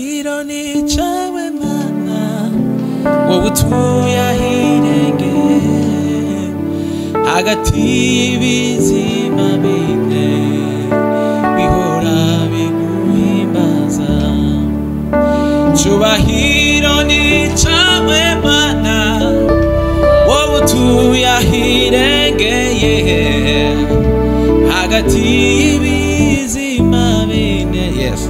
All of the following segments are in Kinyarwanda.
ahironi cawe mana wowe utuye ahirenge hagati y'ibizima bine bihora biguhimbaza cubahiro ni cawe mana wowe utuye ahirengeye hagati y'ibizima bine yes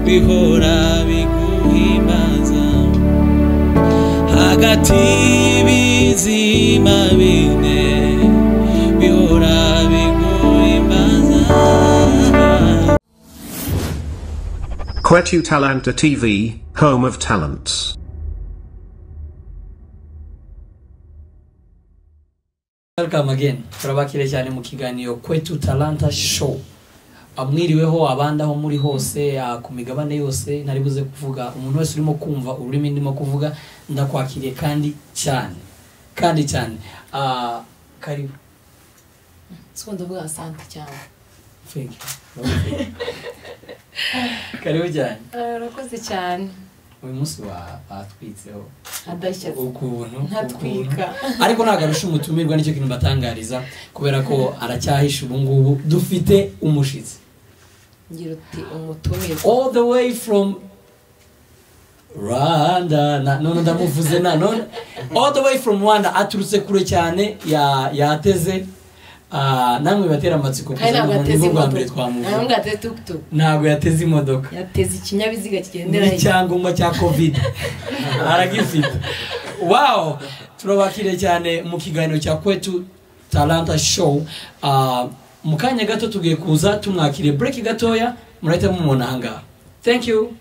bihora biguhimbaza hagati y'ibizima bine bihora biguhimbaza Quetu Talanta TV, home of talents. Welcome again. Turabakire cyane mu kiganiro kwetu Talanta Show. Amwiriweho abandi aho muri hose ah, ku migabane yose ntari buze kuvuga umuntu wese urimo kumva ururimi ndimo kuvuga ndakwakiriye kandi cyane kandi cyane Ah, karibu siko ndavuga asante cyane thank you karibu cyane urakoze cyane uyu munsi wa- batwitseho adashya ukuntu ntatwika ariko ntabwo arusha umutumirwa nicyo kintu mbatangariza kubera ko aracyahisha ubu ngubu dufite umushitsi ngira uti umutumirwa all the way from rwanda na- none ndamuvuze na none all the way from rwanda aturutse kure cyane ya- yateze ah, namwe batera amatsiko kandi ntabwo kuza ateze nibwo bwa mbere imodoka ntabwo twamuvuga ateze tukutuku ntabwo yateze imodoka yateze ikinyabiziga kigendera hirya n'icyangombwa cya kovide aragifite wawo turabakire cyane mu kiganiro cya kwetu talanta show Ah, mu kanya gato tugiye kuza tumwakire bureki gatoya murahita mumubona ahangaha thank you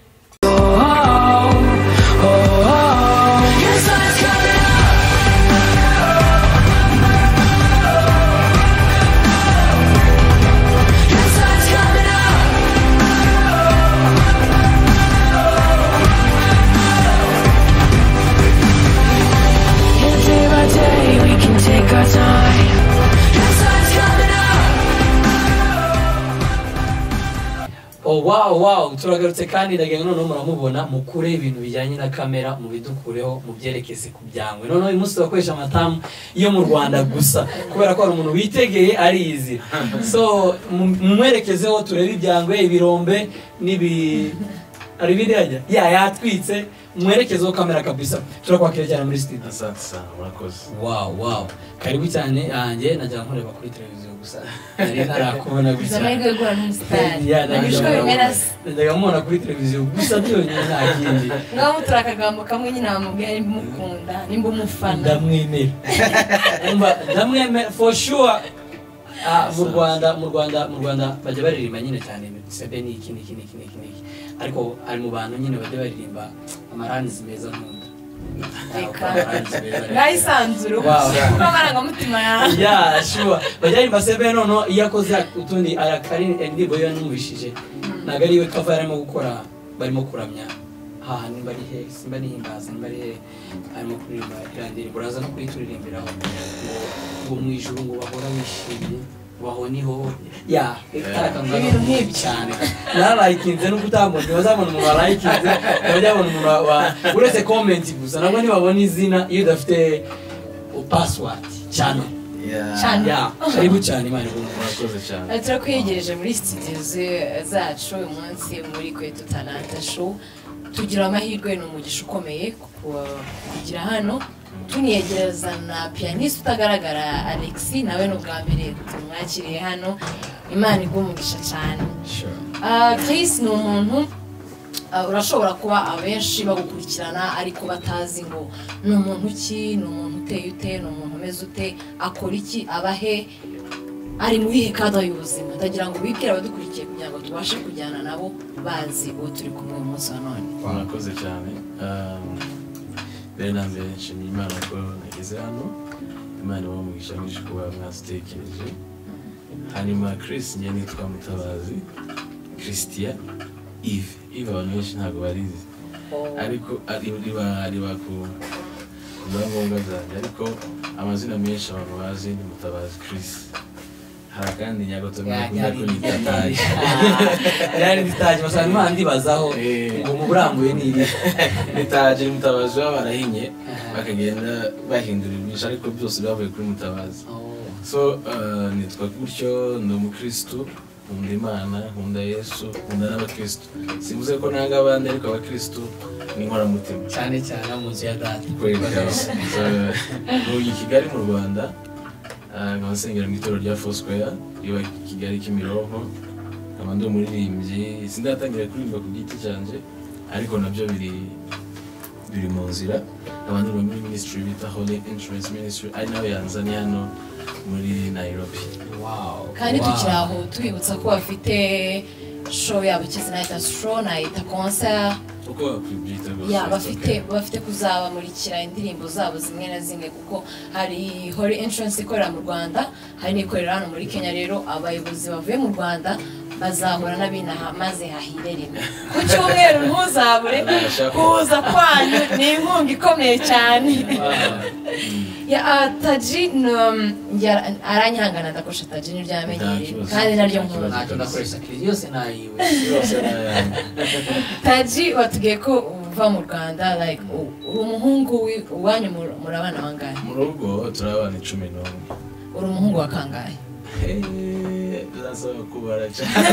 Can't save our day, we can take our time. oh wow wow turagarutse kandi ndagira ngo noneho muramubona mukure ibintu bijyanye na kamera mubidukureho mubyerekeze ku byangwe noneho uyu munsi turakoresha amatamu yo mu rwanda gusa kubera ko hari umuntu witegeye arizi so mu- mumwerekezeho turebe ibyangwe ibirombe n'ibi hari ibirajya ya yatwitse mwerekezeho kamera kabisa turakwakira cyane muri studio asante sana murakoze wow wow karibu cyane yanjye najya nkureba kuri televiziyo gusa nari ntarakubona gutya zamahirwe yo guhura n'umusitari Ya, ntabwo nagishwa nabona. bimera se najyaga mubona kuri televiziyo gusa byonyine nta kindi ngaho mutura akagambo kamwe nyine wamubwira nimba umukunda nimba umufana ndamwemera Umva, ndamwemera for sure Ah, mu rwanda mu rwanda mu rwanda bajya baririmba nyine cyane sebe n'iki n'iki n'iki n'iki n'iki ariko ari mu bantu nyine bajya baririmba amaranizi meza nkunda Reka. Amaranzi meza rero. ngahisanzura Wow. kuko amarangamutima yawe ya shuwa bajya yimba sebe noneho iyo akoze utundi arakari indirimbo yo yanumvishije ntabwo ariwe kava yarimo gukora barimo kuramya haha nimba ari hehe simba nihimbaza nimba ari hehe arimo kuririmba iriya ndirimbo uraza no kuyituririmbiraho ngo ngo mu ijuru ngo bahora wishimye baho niho ya itarakanga Ibintu nk'ibyo. cyane narayikinze n'ubwo utamubonye bazabona umuntu warayikinze bajya babona umuntu wa- wa- uretse komenti gusa nabwo ntibabona izina iyo udafite pasiwadi cyane Cyane. ya karibu cyane imana igomba murakoze cyane Aha turakwiyegereje muri studio ze- zacu uyu munsi muri kwetu talanta show tugira amahirwe ni umugisha ukomeye ku- kugira hano tuniyegereza na pianiste utagaragara alex nawe ni ubwa mbere tumwakiriye hano imana iguha umugisha cyane Ah, Chris ni umuntu ah, urashobora kuba abenshi bagukurikirana ariko batazi ngo ni umuntu ki ni umuntu uteye ute ni umuntu umeze ute akora iki aba he ari mu bihe kada y'ubuzima ndagira ngo bibwire abadukurikiye kugira ngo tubashe kujyana nabo bazi uwo turi kumwe uyu munsi wa none murakoze cyane Um, mbere na mbere nshimiye imana ko nageze hano imana ibaho umugisha mwinshi kuba mwazitekereje hanyuma chris njye nitwa mutabazi christian ive ive abantu benshi ntabwo barizi ariko ari- riba riba ku ku byangombwa zanjye ariko amazina menshi abantu bazi ni mutabazi chris hari akandi nyagotombe Ya, bakunda nyari. kunyita taje rero nditaje basanga imana ndibazaho Eh. ngo muburambuye ni iri itaje mutabazi baba barahinye bakagenda bahindura ibintu ariko byose bavuye kuri mutabazi so eh, nitwa gutyo ndi umukirisitu nkunda imana nkunda yesu nkunda n'abakirisitu simvuze ko nanga abandi ariko abakirisitu ni inkoramutima cyane cyane abo mu nzu ya data ubu i kigali mu rwanda ah, nkaba nsengera mu itorero rya fosquare riba i kigali kimironko nkaba ndi umuririmbyi sindatangira kuririmba ku giti cyanjye ariko nabyo biri biri mu nzira nkaba ndi muri minisitiri bita holy insurance ministry ari nawe yanzanye hano muri nairobi Wow. kandi Wow. tukiri aho tubibutsa ko bafite show yabo kizina yita show nayita konsa uko wakwibwita rwose ya bafite bafite kuzabamurikira indirimbo zabo zimwe na zimwe kuko hari hori insurance ikorera mu rwanda hari n'ikorera hano muri kenya rero abayobozi bavuye mu rwanda bazahura n'abinaha maze hahire rimwe ku cyumweru ntuzabure kuza kwanyu ni inkunga ikomeye cyane ya ah, taji ni, um, ya- aranyihangana ndakosha taji ni ryamenyereye Nta kibazo. kandi naryo nkunda ntacyo nakoresha kiri yose nayiwe yose na- taji watubwiye ko uva mu rwanda like u- uri umuhungu wi- iwanyu muri- muri abana bangahe mu rugo turabana icumi n'umwe uri umuhungu wa kangahe Hey, turasaba kubara cyane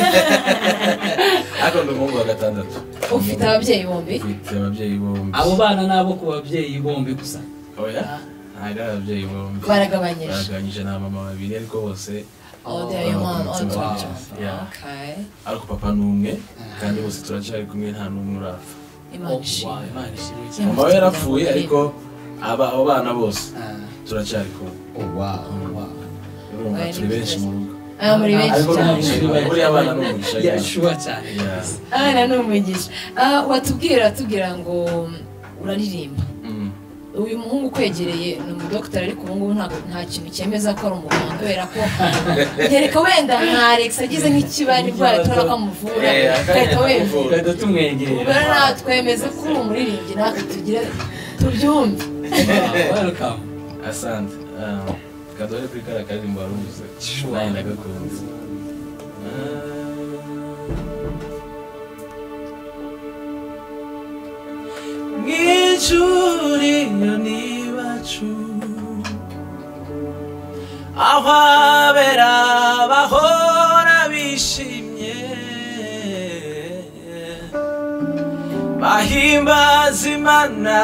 ariko ni umuhungu wa gatandatu ufite ababyeyi bombi ufite ababyeyi bombi abo bana ni abo ku babyeyi bombi gusa oya ntabwo ari ababyeyi bombi baragabanyije baragabanyije na mama babiri ariko bose all their your mom all Wow. twin twins. Yeah. okay ariko papa ni umwe kandi bose turacyari kumwe nta n'umwe urapfa imana Oh, wow, ishimwe Imana ishimwe cyane. Yeah. mama we yarapfuye ariko aba abo bana bose turacyari kumwe Oh, wow, wow. urumva Well, turi benshi mu rugo aba muri benshi Ariko cyane ni umugisha, buriya abana ni umugisha, Yeah, yeah. sure cyane Yeah. abana ni umugisha Ah, watubwira atubwira ngo um, uraririmba Mm. uyu muhungu ukwegereye ni umudogitari ariko ubu ngubu ntabwo nta kintu cyemeza ko ari umuganga kubera ko kereka wenda nka alex agize nk'ikibara indwara tubona ko amuvura Eh, ugahita wemera tugahita tumwegerera ubwo nawe twemeze ko uri umuririmbyi natwe tugire tubyumve Wow, welcome asante Um, kadore kuri kariya karirimbo wari uvuze nawe ndagakunze mw'icuriyoni bacu aho abera bahora bishimye bahimbaza imana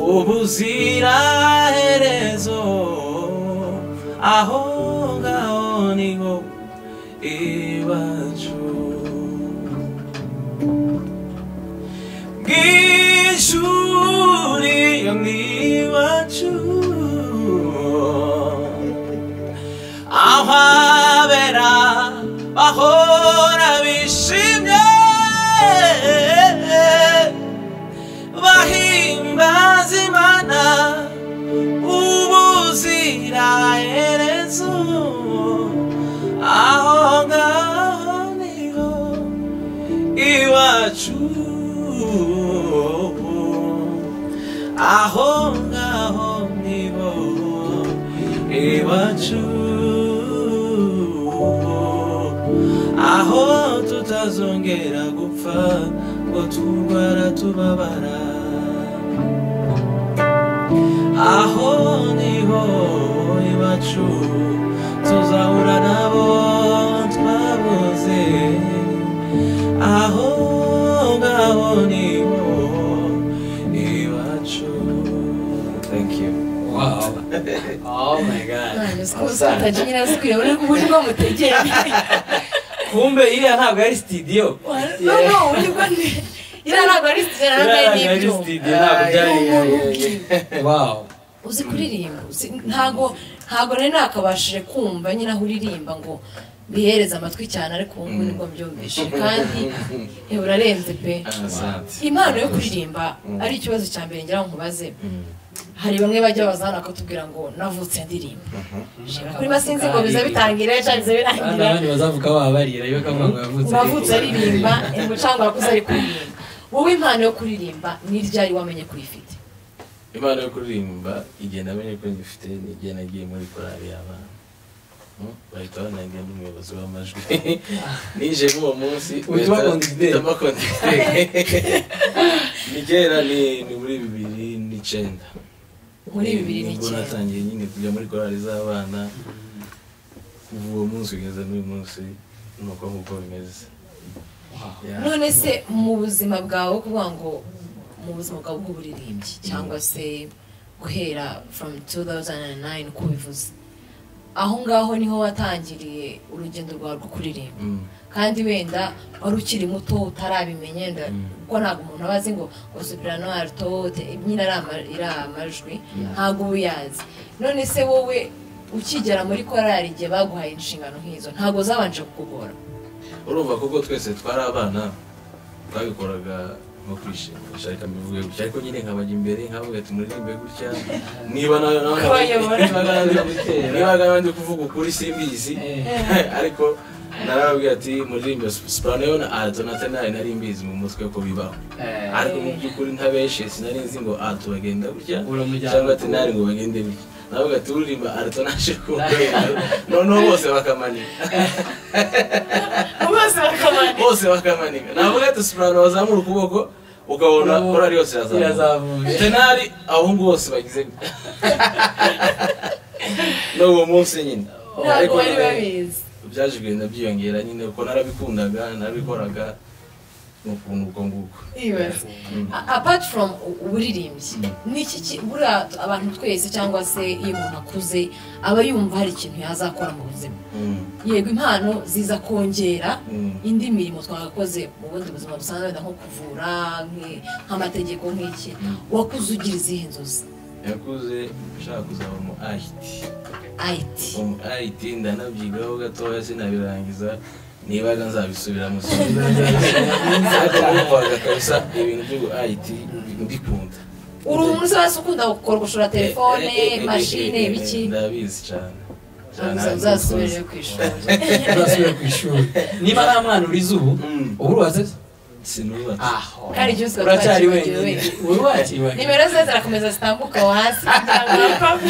ubuziraherezo aho ngaho niho iwacu bw'ishuri iwacu aho abera bahora bishimye bahimbaza imana ubuziraherezo aho ngaho niho iwacu aho ngaho nibo iwacu aho tutazongera gupfa ngo turwara tubabara aho niho iwacu tuzahura nabo twabuze aho ngaho niho iwacu thank you wow oh my god tutaje nyirazikwiriye buri buri bwo mutegere kumbe iriya ntabwo ari studio no no buri bwo ni iriya ntabwo ari studio Iriya ntabwo ntabwo ari ari n'ibyuma studio ntabwo byari wow uzi kuririmba uzi- ntago ntago nari nakabashije kumva nyine aho uririmba ngo bihereze amatwi cyane ariko ubu ngubu nibwo mbyumvishe kandi eh, urarenze pe asante impano yo kuririmba ari ikibazo cya mbere ngira ngo nkubaze hari bamwe bajya bazana bakatubwira ngo navutse ndirimba kuri sinzi ngo biza bitangira cyangwa biza kandi birangira abandi bazavuga wabarira iyo kavuga ngo yavutse uwavutse aririmba umucanga wakuze ari kuririmba wowe impano yo kuririmba ni ryari wamenye ko uyifite imana yo kuririmba igenda amenye ko ngifite nigenda nagiye muri korari y'abana Mm, bahita banangira n'umuyobozi w'amajwi ninjiye muri uwo munsi Uhita ubakondigitere. ni kera ni ni muri bibiri n'icyenda muri bibiri nibwo n'icyenda natangiye nyine kujya muri korali z'abana kuva uwo munsi kugeza n'uyu munsi ni uko nguko bimeze Yeah. none se mu buzima bwawe wo kuvuga ngo mu buzima bwawe bw'uburirimbyi cyangwa se guhera from 2009 uko bivuze aho ngaho niho watangiriye urugendo rwawe rwo kuririmba Mm, kandi wenda wari ukiri muto utarabimenya wenda Mm. kuko ntabwo umuntu aba azi ngo ngo soprano alto te- nyine ari ama- ari amajwi Yeah. ntabwo uba uyazi none se wowe ukigera muri korali igihe baguhaye inshingano nk'izo ntabwo zabanje kukugora urumva kuko twese twari abana twabikoraga nko kwishimisha reka mbivuge gutya ariko nyine nkabajya imbere nkavuga ati muririmbe gutya niba nawe nawe Kubayobora. niba nawe ndi kuvuga ukuri simbizi Eh, ariko narababwira ati muririmbe soprano atonata nayo nari mbizi mu mutwe ko bibaho eh, ariko mu by'ukuri ntabeshe sinari nzi ngo aha tubagenda gutya Uramujyana cyangwa ati ku- nari ngo bagende gutya navuga ati uririmba aratonashe kumvera noneho bose bakamanika bose bakabana bose bakamanika navuga ati soprano bazamura ukuboko ukabona korari yose Irazamuye. irazamuye tenari abahungu bose bagize gutya n'uwo munsi nyine ntabwo Ariko bari nawe- babizi byaje kugenda byiyongera nyine kuko narabikunda narabikoraga ni ukuntu ubwo nguko Ibaze. Mm. A- apart from u- uburirimbyi niki ki- buriya t- abantu twese cyangwa se iyo umuntu akuze aba yumva hari ikintu yazakora mu buzima Mm, yego impano ziza kongera mm, indi mirimo twagakoze mu bundi buzima busanzwe wenda nko kuvura nk'i- nk'amategeko nk'iki wakuze ugira izihe nzozi yakuze nshaka kuzaba umu ayiti ayiti umu ayiti ndanabyigaho gatoya sinabirangiza nibaga nzabisubiramo ariko numvaga kabisa ibintu by'ubu ayiti mbikunda uri umuntu usa wese ukunda gukora gushora telefone Eh, eh, eh, eh, mashine eh, eh, biki ndabizi cyane cyane Uza- uzasubire ku ishuri uzasubire ku ishuri niba nta mwana urize ubu Mm. ubu urubatse sinubatse aho Kandi ibyo usabwa uracyari twakibagiwe wenyine wenyine. uri wakiriwe nimero ze zirakomeza zitambuka aho hasi kugira ngo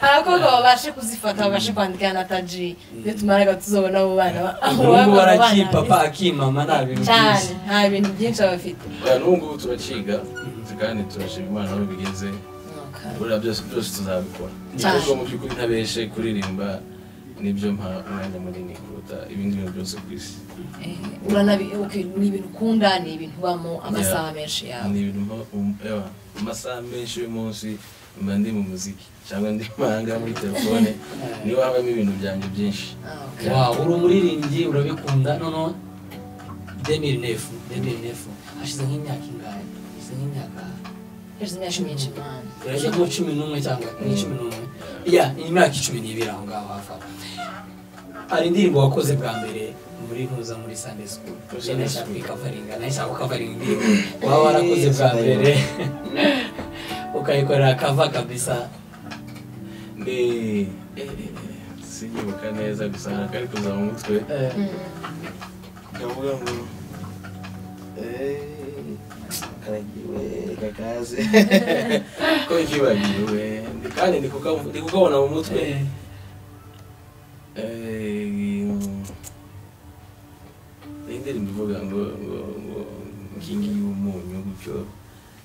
abakobwa babashe kuzifata babashe kwandikira na taji iyo tumaraga tuzobona abo bana ba- abo ubu ngubu bana arakipapa akimama nta bintu cyane byinshi nta bintu byinshi aba afite n'ubungubu turakiga kandi turashima imana aho bigeze buriya byose byose tuzabikora Cyane. ariko mu by'ukuri ntabeshe kuririmba nibyo mpa umwanya munini kuruta ibindi bintu byose ku isi Eh, uranabi- ok, ni ibintu ukunda ni ibintu ubamo amasaha menshi yawe ni ibintu mpa um- ewa, amasaha menshi y'umunsi mba ndi mu muziki cyangwa ndi mahanga muri telefone niho habamo ibintu byanjye byinshi Ah, ok. wa uri umuririmbyi urabikunda noneho demiri nefu demiri nefu hashize nk'imyaka ingahe hashize nk'imyaka hashize imyaka myinshi mwana irajya nko cumi n'umwe cyangwa ni cumi n'umwe ya imyaka icumi n'ibiri aho ngaho hafi aho hari indirimbo wakoze bwa mbere muri ntuza muri sande sikuru Sunday nayo nshaka School. kuyikavaringa nayo nshaka kukavaringa indirimbo waba warakoze bwa mbere ukayikorera kava kabisa ni eh, eh, eh, sinyibuka neza gusa hari akari kuza mu mutwe eh, kavuga ngo karagiwe kakaze ko kibagiwe Ndi- kandi ndi kuka- ndi kukabona mu mutwe eh, Eh, iyi ndirimbo ivuga ngo ngo ngo nkingi y'umunyu gutyo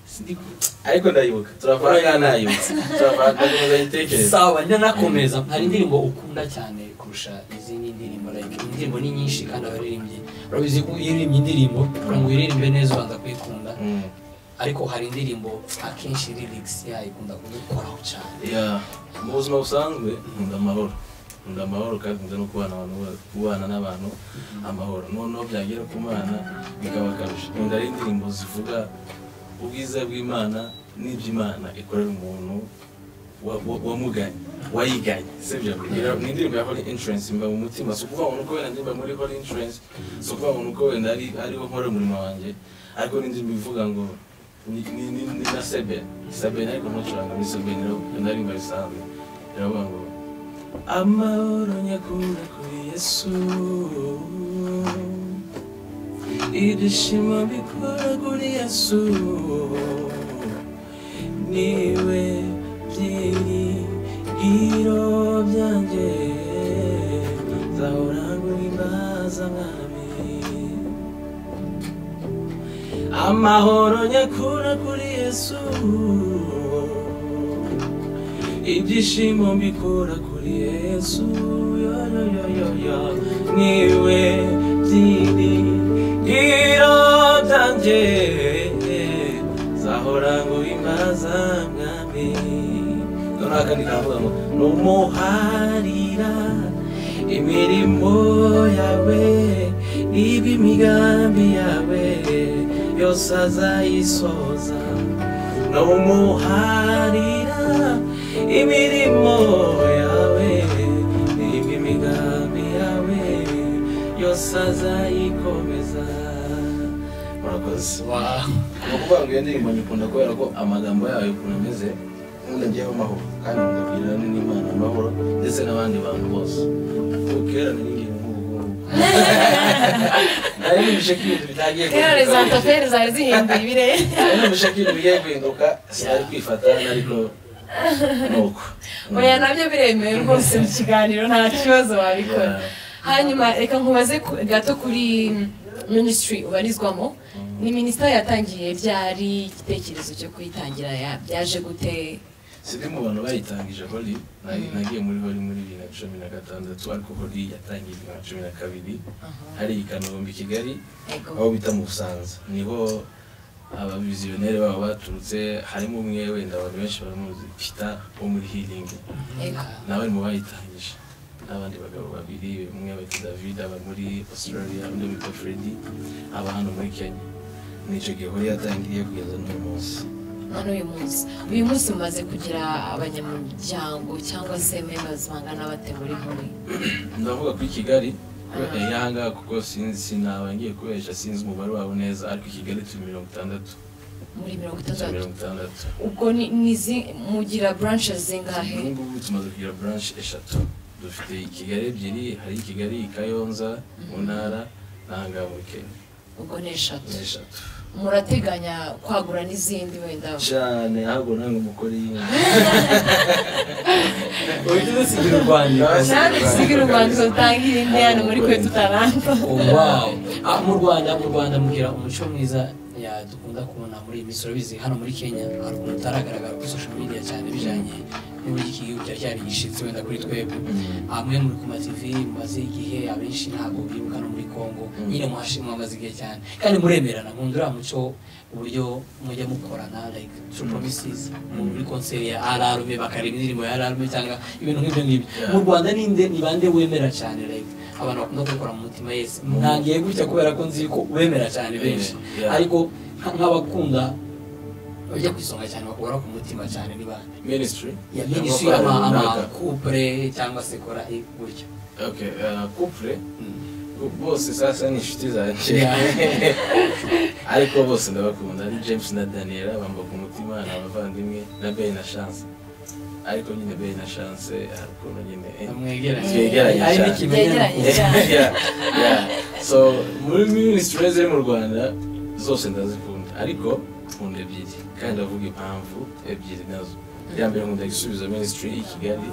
Sindi ku- ariko ndayibuka turavanga nayibutse turavanga neza yitekereza sawa njya nakomeza hari indirimbo ukunda cyane kurusha izindi ndirimbo like indirimbo ni nyinshi kandi abaririmbyi urabizi ko iyo uririmba indirimbo kugira ngo uyiririmbe neza ubanza kuyikunda ariko hari indirimbo akenshi lyrics yayo ikunda kugukoraho cyane Ya, mu buzima busanzwe nkunda amahoro nkunda amahoro kandi nkunda no kubana abantu ba- kubana n'abantu amahoro noneho byagera ku mana bikaba akarusho nkunda ari indirimbo zivuga ubwiza bw'imana n'iby'imana ikorera umuntu wa- wa- wamuganye wayiganye sibyo kugira ni indirimbo ya holy insurance mba mu mutima si ukuvuga ngo nuko wenda ndirimba muri holy insurance si ukuvuga ngo nuko wenda ari ariho nkora umurimo wanjye ariko ni indirimbo ivuga ngo ni ni- ni- ni na sebene sebene ariko ntucuranga muri sebene ndarimba bisanzwe iravuga ngo amahoro nyakura kuri yesu ibyishimo bikora kuri yesu niwe byeri ibiro byanjye nzahora nguhimbaza mwami amahoro nyakura kuri yesu ibyishimo mbikura kuri yesu yo yo yo yo yo niwe byiringiro byanjye zahora nguhimbaza mwami noneho kandi ndavuga ngo numuharira imirimo yawe niba imigambi yawe yose azayisoza numuharira imirimo yawe niba imigambi yawe yose azayikomeza murakoze ni ukuvuga ngo iyo ndirimbo nyikunda kubera ko amagambo yayo ukuntu ameze nkunda njyewe amahoro kandi nkunda n'imana amahoro ndetse n'abandi bantu bose ubu kera nari ngiye nk'ubu ngubu nari nimvishe ko ibintu bitangiye kera za taferi zari zihinduye ibirere nari nimvishe ko ibintu bigiye guhinduka sinari kwifata ariko nuko oya nabyo biremewe rwose mu kiganiro nta kibazo wabikora Yeah. hanyuma reka nkubaze ku- gato kuri minisitiri ubarizwamo ni minisiteri yatangiye byari igitekerezo cyo kuyitangira ya- byaje gute sindi mu bantu bayitangije holi nari nagiye muri holi muri bibiri na cumi na gatandatu ariko holi yatangiye bibiri na cumi na kabiri hari i kanombe i kigali Yego. aho bita mu busanza niho abaviziyoneri babo baturutse harimo umwe wenda abantu benshi baramuzi pita wo muri hiringi Yego. nawe mu bayitangije n'abandi bagabo babiri umwe bita david aba muri australia undi bita freddy aba hano muri kenya nicyo gihe holi yatangiriye kugeza n'uyu munsi hano uyu munsi uyu munsi mumaze kugira abanyamuryango cyangwa se membazi bangana bate muri holi ndavuga kuri kigali eh, yanga kuko sinzi sinaba ngiye kubesha sinzi umubare wabo neza ariko i kigali turi mirongo itandatu muri mirongo turi itandatu mirongo itandatu ubwo ni- ni zi- mugira buranshe zingahe ubu ngubu tumaze kugira buranshi eshatu dufite i kigali ebyiri hari i kigali i kayonza mu ntara n'ahangaha muri kenya ubwo ni eshatu ni eshatu murateganya kwagura n'izindi wenda cyane ahubwo nange umugore yindi uhita udusigira urwandiko kandi dusigira u Rwanda dutangire indi hano muri kwe tutaranga wow Ah, mu rwanda mu rwanda mugira umuco mwiza ya dukunda kubona muri iyi minsi urabizi hano muri kenya hari ukuntu utaragaragara kuri social media cyane bijyanye n'uburyo iki gihugu cyari cyarigishitse wenda kuri twebwe Ah, mwe muri ku mativi mumaze igihe abenshi ntabwo bibuka no muri congo nyine muhashi- muhamaze igihe cyane kandi muremerana nkunda uriya muco uburyo mujya mukorana like true promises mu- muri konseri ya ararume bakareba indirimbo ya ararume cyangwa ibintu nk'ibyo ngibyo Yeah. mu rwanda ninde ni bande wemera cyane like abantu bakunda kubikora mu mutima yesi ntangiye gutya kubera ko nzi ko ubemera cyane benshi Yeah. ariko nka- nk'abakunda bajya ku isonga cyane bakubura ku mutima cyane niba minisitiri ya minisitiri amakupure cyangwa se kora i- gutya okay uh, couple bose sasa ni inshuti zanjye Yeah. ariko bose ndabakunda ni james na daniela bamba ku mutima ni abavandimwe na bey na chance ariko nyine bey na chance hari ukuntu nyine eh, Mwegeranye. twegeranye Ari cyane. n'ikimenyane. Twegeranye. cyane. Yeah, yeah. so muri minisitiri ziri mu rwanda zose ndazikunda ariko nkunda ebyiri kandi ndavuga impamvu ebyiri nazo iya mbere nkunda gusubiza minisitiri y'i kigali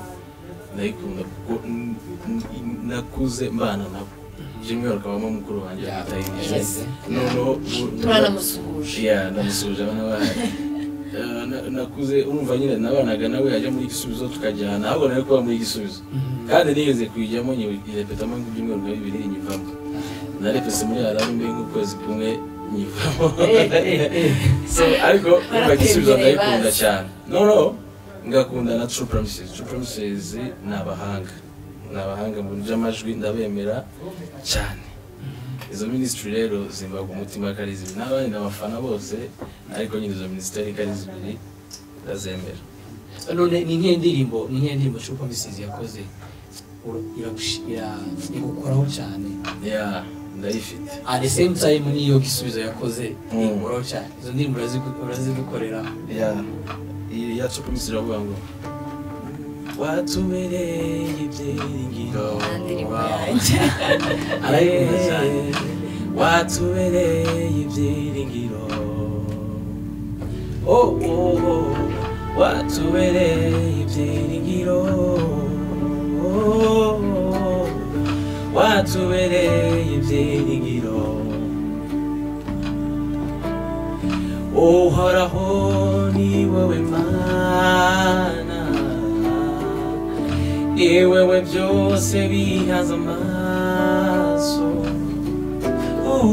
ndayikunda kuko n- n- nakuze mbana nabo by'umwihariko abamo mukuru wanjye Yeah. yatahirije Yes. noneho bu- turanamusuhuje Yeah, ndamusuhuje abana bahari Eh, na- nakuze urumva nyine nabanaga nawe yajya muri igisubizo tukajyana ahubwo nawe kuba muri igisubizo kandi nigeze kuyijyamo nyirepetamo ibyumweru nka bibiri nyivamo narepese muri ararume nk'ukwezi kumwe nyivamo so ariko urumva igisubizo ndayikunda cyane noneho ngakunda na true promises true promises ni abahanga ni abahanga mu by'amajwi ndabemera cyane izo minisitiri rero zimbaga umutima ko ari zibiri n'abandi n'abafana bose ariko nyine izo minisiteri ko ari zibiri ndazemera none ni nk'iyo ndirimbo ni nk'iyo ndirimbo True Promises yakoze ura- iragushi- ira- igukoraho cyane ya ndayifite at the same time niyo gisubizo yakoze Mm. igukoraho cyane izo ndirimbo urazigu- urazidukorera ya iyi ya true promises iravuga ngo watubereye ibyiringiro "Yo, ndirimbo wow." yanjye arayikunda cyane watubereye ibyiringiro oh, oh, oh. watubereye ibyiringiro watubereye ibyiringiro uhoraho ni wowe mana ni wowe byose bihaza amaso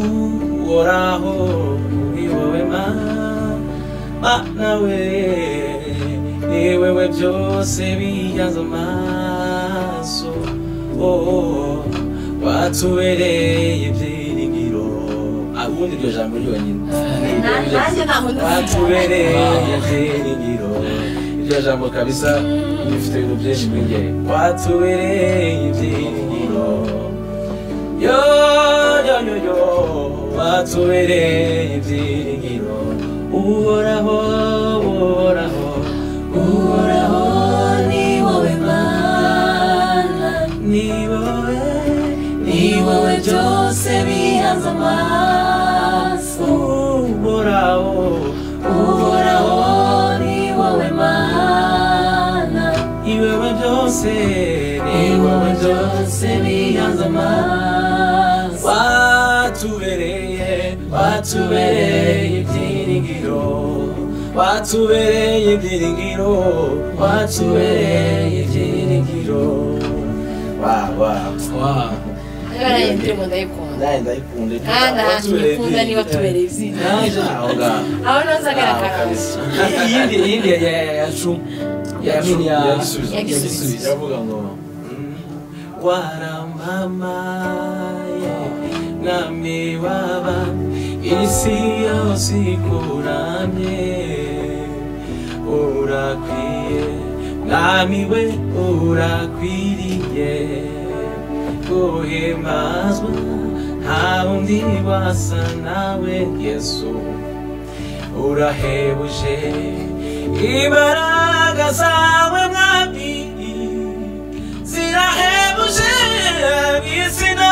uhoraho ni wowe mana we ni wowe byose bihaza amaso Oh, watubereye ibyiringiro abundi iryo jambo ryonyine nanjye ntaho ndavuga watubereye ibyiringiro iryo jambo kabisa rifite ibintu byinshi kuri njye watubereye ibyiringiro yo yo yo yo watubereye ibyiringiro uhoraho uhoraho uhoraho ni wowe mana ni wowe ni wowe byose bihanze amaso uhoraho uhoraho ni wowe mana iwewe byose ni wowe byose bihanze amaso watubereye watubereye ibyiringiro watubereye ibyiringiro watubereye ibyiringiro wa wa wa naraye ndirimbo ndayikunda nawe ndayikunda kandi ahantu nyikunda niba tubereye izina naje aho ngaho aho naza agaragara kabisa iyindi iyindi ya ya ya yacu ya mini ya Yagisubiza. ya Yagisubiza. gisubizo iravuga ngo warambamaye mwami waba isi yose ikuramye urakwiye mwami we urakwiriye guhimazwa nta wundi wasa nawe yesu urahebuje imbaraga zawe mwami zirahebuje mwisi no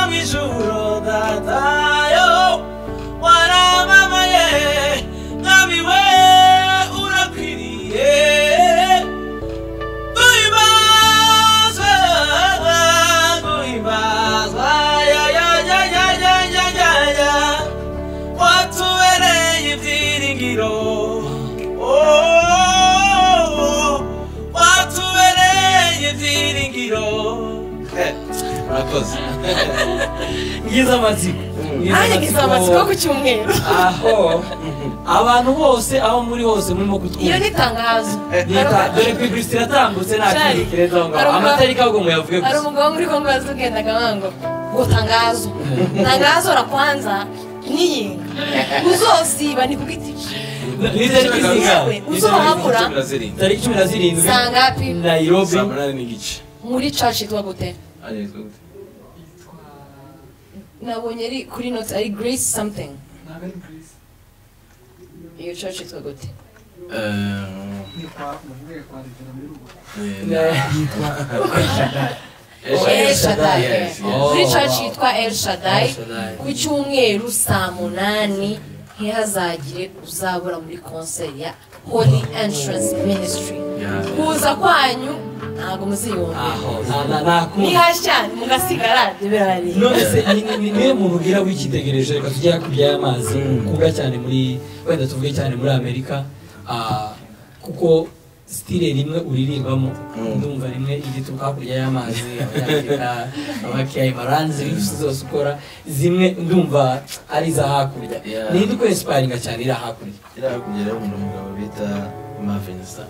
mwijuru datayo waramamaye mwami we urakwiriye guhimbazwa guhimbazwa ya ya ya ya ya ya ya ya watubereye ibyiringiro Oh, watubereye ibyiringiro Eh, murakoze ngize amatsiko nanjye ngize amatsiko ku cyumweru aho abantu bose aho muri hose murimo iyo kutwumva ni itangazo Nita- dore ko igihe yatambutse nta kindi kireta aho ngaho Hari umugabo- amatari kago muyavuge hari gusa umugabo muri kongo wazugendaga wango ngo tangazo tangazo la kwanza niyinga uzosiba ni ku giti cye ni tariki zingahe yewe uzohabura tariki cumi na zirindwi saa ngapi nayirobi saa munani n'igice muri church yitwa gute Hariya yitwa gute? nabonye ari kuri note ari grace something iyo church yitwa gute Eh, eh, Ne- El Shaddai. Yes, yes. Oh. muri church yitwa El Shaddai El Shaddai. ku cyumweru saa munani ntihazagire uzabura muri concert ya Holy Entrance Ministry Yeah. kuza kwanyu ntabwo muziyumva aho nta- nta- ntakumva nihashya mugasigara birahari none se ni- ni- niwe muntu ubwira wikitegereje reka tujye hakurya y'amazi kuvuga cyane muri wenda tuvuge cyane muri amerika ah, kuko sitire rimwe uririmbamo ndumva rimwe igituruka hakurya y'amazi abanyafurika abakiyayi maranzi ibisi zose ukora zimwe ndumva ari iza hakurya Yeah. ninde ukwesiparinga cyane iri hakurya Iriya hakurya irahabona umugabo bita Marvin Sapp.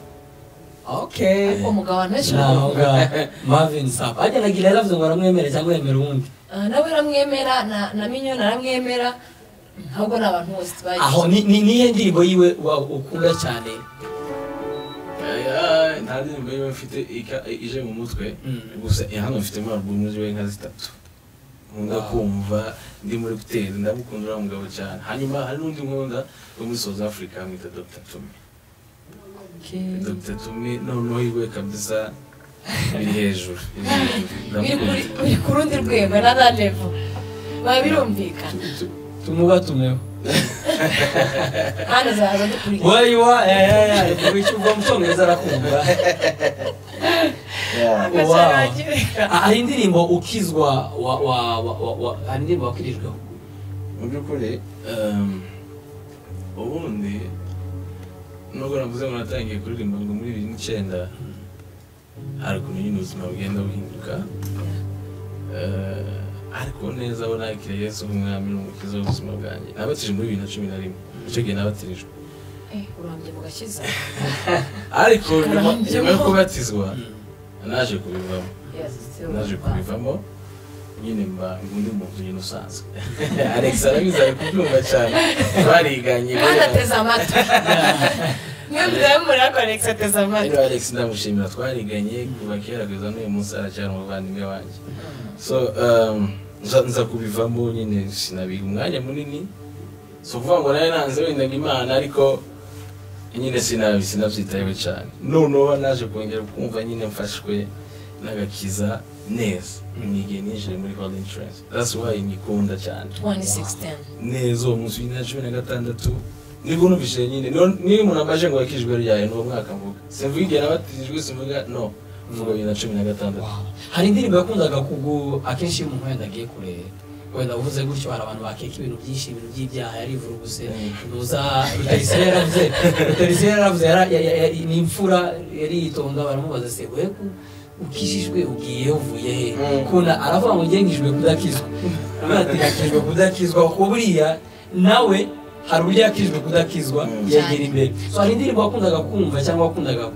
okay umugabo abantu benshi naho baramwumva ngaho Marvin Sapp agenda gira yaravuze ngo aramwemere cyangwa yemera uwundi Ah, nawe aramwemera na- na minyo naramwemera ahubwo ni abantu bose tubazi aho ni ni- niyo ndirimbo yiwe wa- ukunda cyane Eh, nta ndirimbo yiwe mfite ika- ije mu mutwe Mm. gusa eh, hano mfitemo alubumu ziwe nka zitatu nkunda Wow. kumva ndi muri kuteri ndamukunda uriya mugabo cyane hanyuma hari n'undi nkunda wo muri south africa mwita dr tumi dr tumi noneho yiwe kabisa biri hejuru biri hejuru. biri Ndamukunda. kuri- biri ku rundi rwego na na level biba birumvikana tumuba tumeho hano azaza dukurikira where you are eh, eh, eh, wica uva mu cyongereza arakumva Ah, hari indirimbo ukizwa wa wa wa wa- wa hari indirimbo wakirijweho mu by'ukuri um, ubundi nubwo navuze ngo natangiye kuririmba ngo muri bibiri n'icyenda hari ukuntu nyine ubuzima bugenda buhinduka Eh, ariko neza abo nakira yesu nk'umwami n'umukiza w'ubuzima bwanjye nabatije muri bibiri na cumi na rimwe icyo gihe nabatirijwe Eh, urambye mu gakiza ariko nyuma Urambye nyuma yo mo. kubatizwa naje kubivamo Yes, naje kubivamo nyine mba undi muntu nyine usanzwe alex arabizi ari kubyumva cyane bariganye kandi ateze amatwi mwebwe muri akonex ateze rero amatwi alex ndamushimira twariganye kuva kera kugeza n'uyu munsi aracyari umuvandimwe wanjye so um, nza- nza kubivamo nyine sinabiga umwanya munini si ukuvuga ngo nawe nanze wenda ngo imana ariko nyine sinabi sinabyitayeho cyane noneho naje kongera kumva nyine mfashwe n'agakiza neza nigihe ninjiye muri hall insurance that's why nyikunda cyane 2016 neza uwo munsi w'imyaka cumi na gatandatu nibwo numvise nyine no- niba umuntu ambaje ngo yakijwe ryayo ni uwo mwaka mvuga simvuga igihe nabatirijwe simvuga no mvuga bibiri na cumi na gatandatu hari indirimbo yakundaga kugu akenshi iyo umuntu wenda agiye kure wenda uvuze gutyo hari abantu bakeka ibintu byinshi ibintu by'ibyaha yarivura ubuse ntuza rutayisire yaravuze rutayisire yaravuze yara- ya- ya- ya- ni imfura yaritonda baramubaza se we ku- ukijijwe ugiye uvuye he Mm. kuna aravuga ngo ngengijwe kudakizwa abatigakijwe kudakizwa kuko buriya nawe hari uburyo yakijwe kudakizwa Mm. yegera imbere so hari indirimbo wakundaga kumva cyangwa wakundaga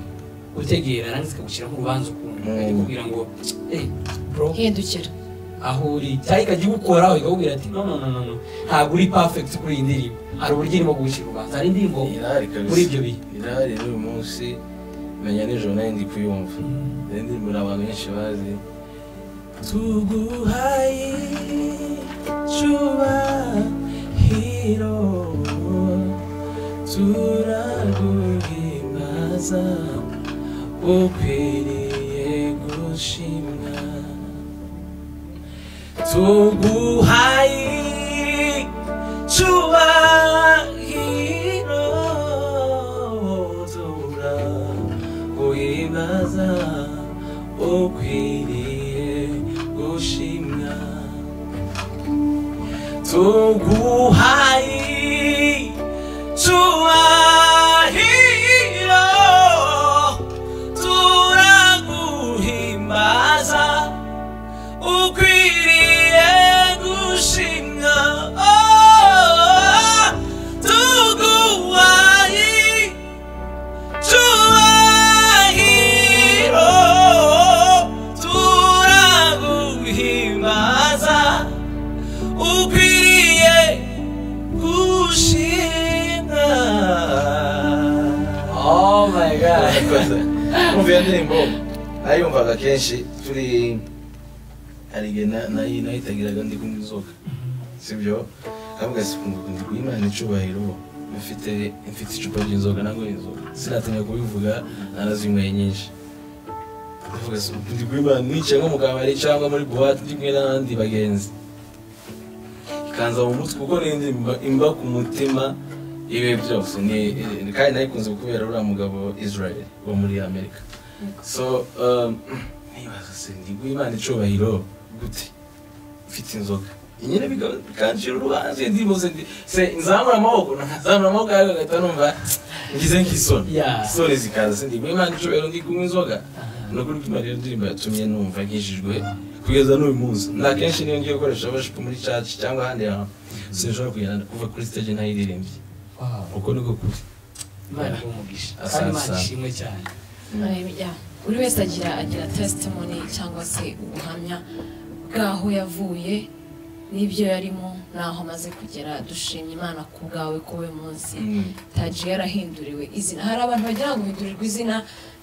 gutegera nange zikagushyira nk'urubanza ukuntu Mm. ikakubwira ngo hey bro hindukira aho uri cyangwa ikagigukoraho ikakubwira ati no no no no no ntabwo uri perfect kuri iyi ndirimbo hari uburyo irimo kugushyira urubanza hari indirimbo irahari kabisa muri ibyo bihe irahari n'uyu munsi menya nijoro nayo ndi kuyumva iyo ndirimbo ni abantu benshi bazi tuguhaye cyubahiro turaguhimbaza ukwiriye gushimwa tuguhaye cyubahiro turaguhimbaza ukwiriye gushimwa tuguhaye cyubahiro turaguhimbaza ukwiriye gushimwa Oh, tuguhaye cyubahiro turaguhimbaza ukwiriye gushimwa oh my god kumva iyo ndirimbo nayumvaga kenshi turi hari igihe na- nayi- nayitagiraga ndi kumwe inzoga sibyo kavuga si kumva ndi kuha imana icubahiro mfite mfite icupa ry'inzoga ntabwo inzoga sinatinya kubivuga narazinyweye nyinshi ndavuga si ndi kuha imana nicaye nko mu kabari cyangwa muri buwate ndi kumwe n'abandi bagenzi ikanza mu mutwe kuko n'indi imba- imba ku mutima ibe byose ni ni- kandi nayikunze kubera uriya mugabo israel wo muri amerika so um, nibaza se ndi guha imana icubahiro gute mfite inzoga nyine bika- bikancira urubanza iyo ndirimbo se ndi- se nzamura amaboko nzamura amaboko yawe agahita numva ngize nk'isoni Yeah. isoni zikaza se ndi guha imana icubahiro ndi kunywa inzoga ni ukuri ko iyo ndirimbo yatumye numva nkijijwe kugeza n'uyu munsi nta kenshi niyo ngiye gukoresha abashipu muri caci cyangwa ahandi hantu sinshobora kugenda kuva kuri stage ntayiririmbye Wow. uko niko kuri imana iguhe umugisha kandi Asante, imana asante. ishimwe cyane Haleluya. buri wese agira agira testimony cyangwa se ubuhamya bw'aho yavuye n'ibyo yarimo n'aho amaze kugera dushimye imana ku bwawe ko we munsi taji yarahinduriwe izina hari abantu bagira ngo hindurirwa izina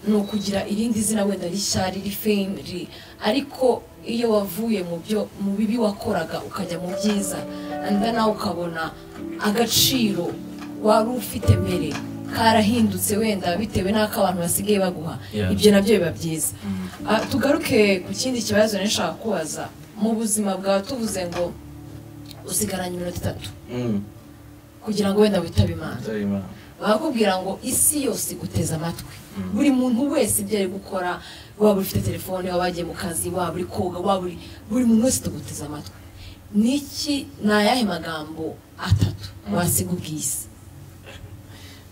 ni ukugira irindi zina wenda rishya riri fame ri- ariko iyo wavuye mu byo mu bibi wakoraga ukajya mu byiza anda nawe ukabona agaciro wari ufite mbere karahindutse wenda bitewe n'ako abantu basigaye baguha Yeah. ibyo nabyo biba byiza Ah, tugaruke ku kindi kibazo nari nshaka kubaza mu buzima bwawe tuvuze ngo usigaranye iminota itatu kugira ngo wenda witabe imana atari imana bakubwira ngo isi yose iguteze amatwi buri muntu wese ibyo ari gukora waba ufite telefone waba wagiye mu kazi waba uri koga waba uri buri muntu wese tuguteze amatwi niki ni ayahe magambo atatu wasiga ubwisi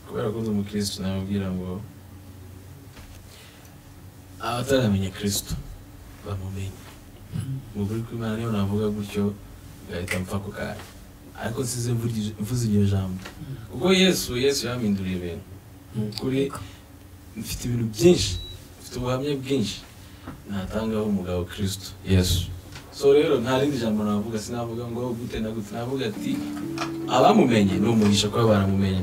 kubera ko undi umukirisitu namubwira ngo abataramenya kirisitu bamumenye mu kuri kw'imana niyo navuga gutyo ngahita mpfa ako kanya ariko nsize mvugije- mvuze iryo jambo kuko yesu yesu yaminduriye ibintu mu kuri mfite ibintu byinshi mfite ubuhamya bwinshi natangaho umugabo kirisitu yesu so rero nta rindi jambo navuga sinavuga ngo gute na gute navuga ati abamumenye ni umugisha kuba baramumenye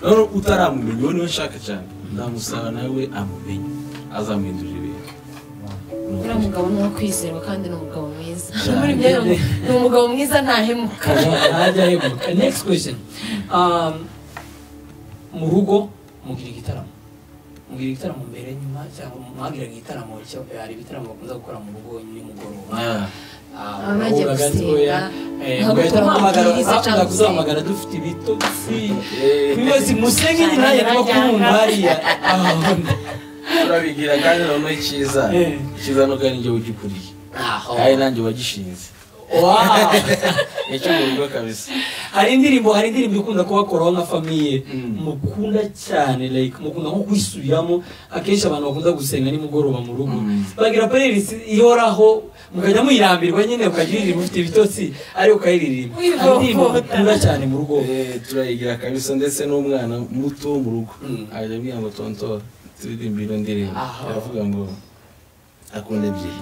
rero utaramumenye uwo niwe nshaka cyane ndamusaba nawe amumenye azamuhindurira ibintu Ni uriya ukuri. mugabo ni uwo kwizerwa kandi ni umugabo mwiza muri ibyo ni umu- ni umugabo mwiza ntahemuka ntajya aheguka next question Um, mu rugo mugira igitaramo mugira igitaramo mbere nyuma cyangwa mwagira igitaramo cyo- hari ibitaramo bakunze gukora mu rugo nimugoroba Ah, Ah, Abagiye uravuga ati, gusenga, "Oya, eh, ntabwo mugahita turi muhamagara amabwiriza hakurya cyangwa kuzahamagara dufite ibitotsi eh, buri wese musenge nyine nanjye ndimo kumwumva hariya turabigira kandi noneho icyiza Eh. icyiza nuko ari njye ugikuriye Aho. kandi nanjye wagishinze Wow. nicyo mu rugo kabisa hari indirimbo hari indirimbo ikunda kubakoraho nka famiye Mm. mukunda cyane like mukunda nko kwisubiramo akenshi abantu bakunda gusenga nimugoroba mu rugo Mm. bagira playlist ihoraho mukajya muyirambirwa nyine mukajya uririmba ufite ibitotsi ariko ukayiririmba hari indirimbo Wivovota. mukunda cyane mu rugo Eh, turayigira kabisa ndetse n'umwana muto wo mu rugo Mm. ajya ambwira ngo tontora turirimba ino ndirimbo Aha. aravuga ngo akunda ebyiri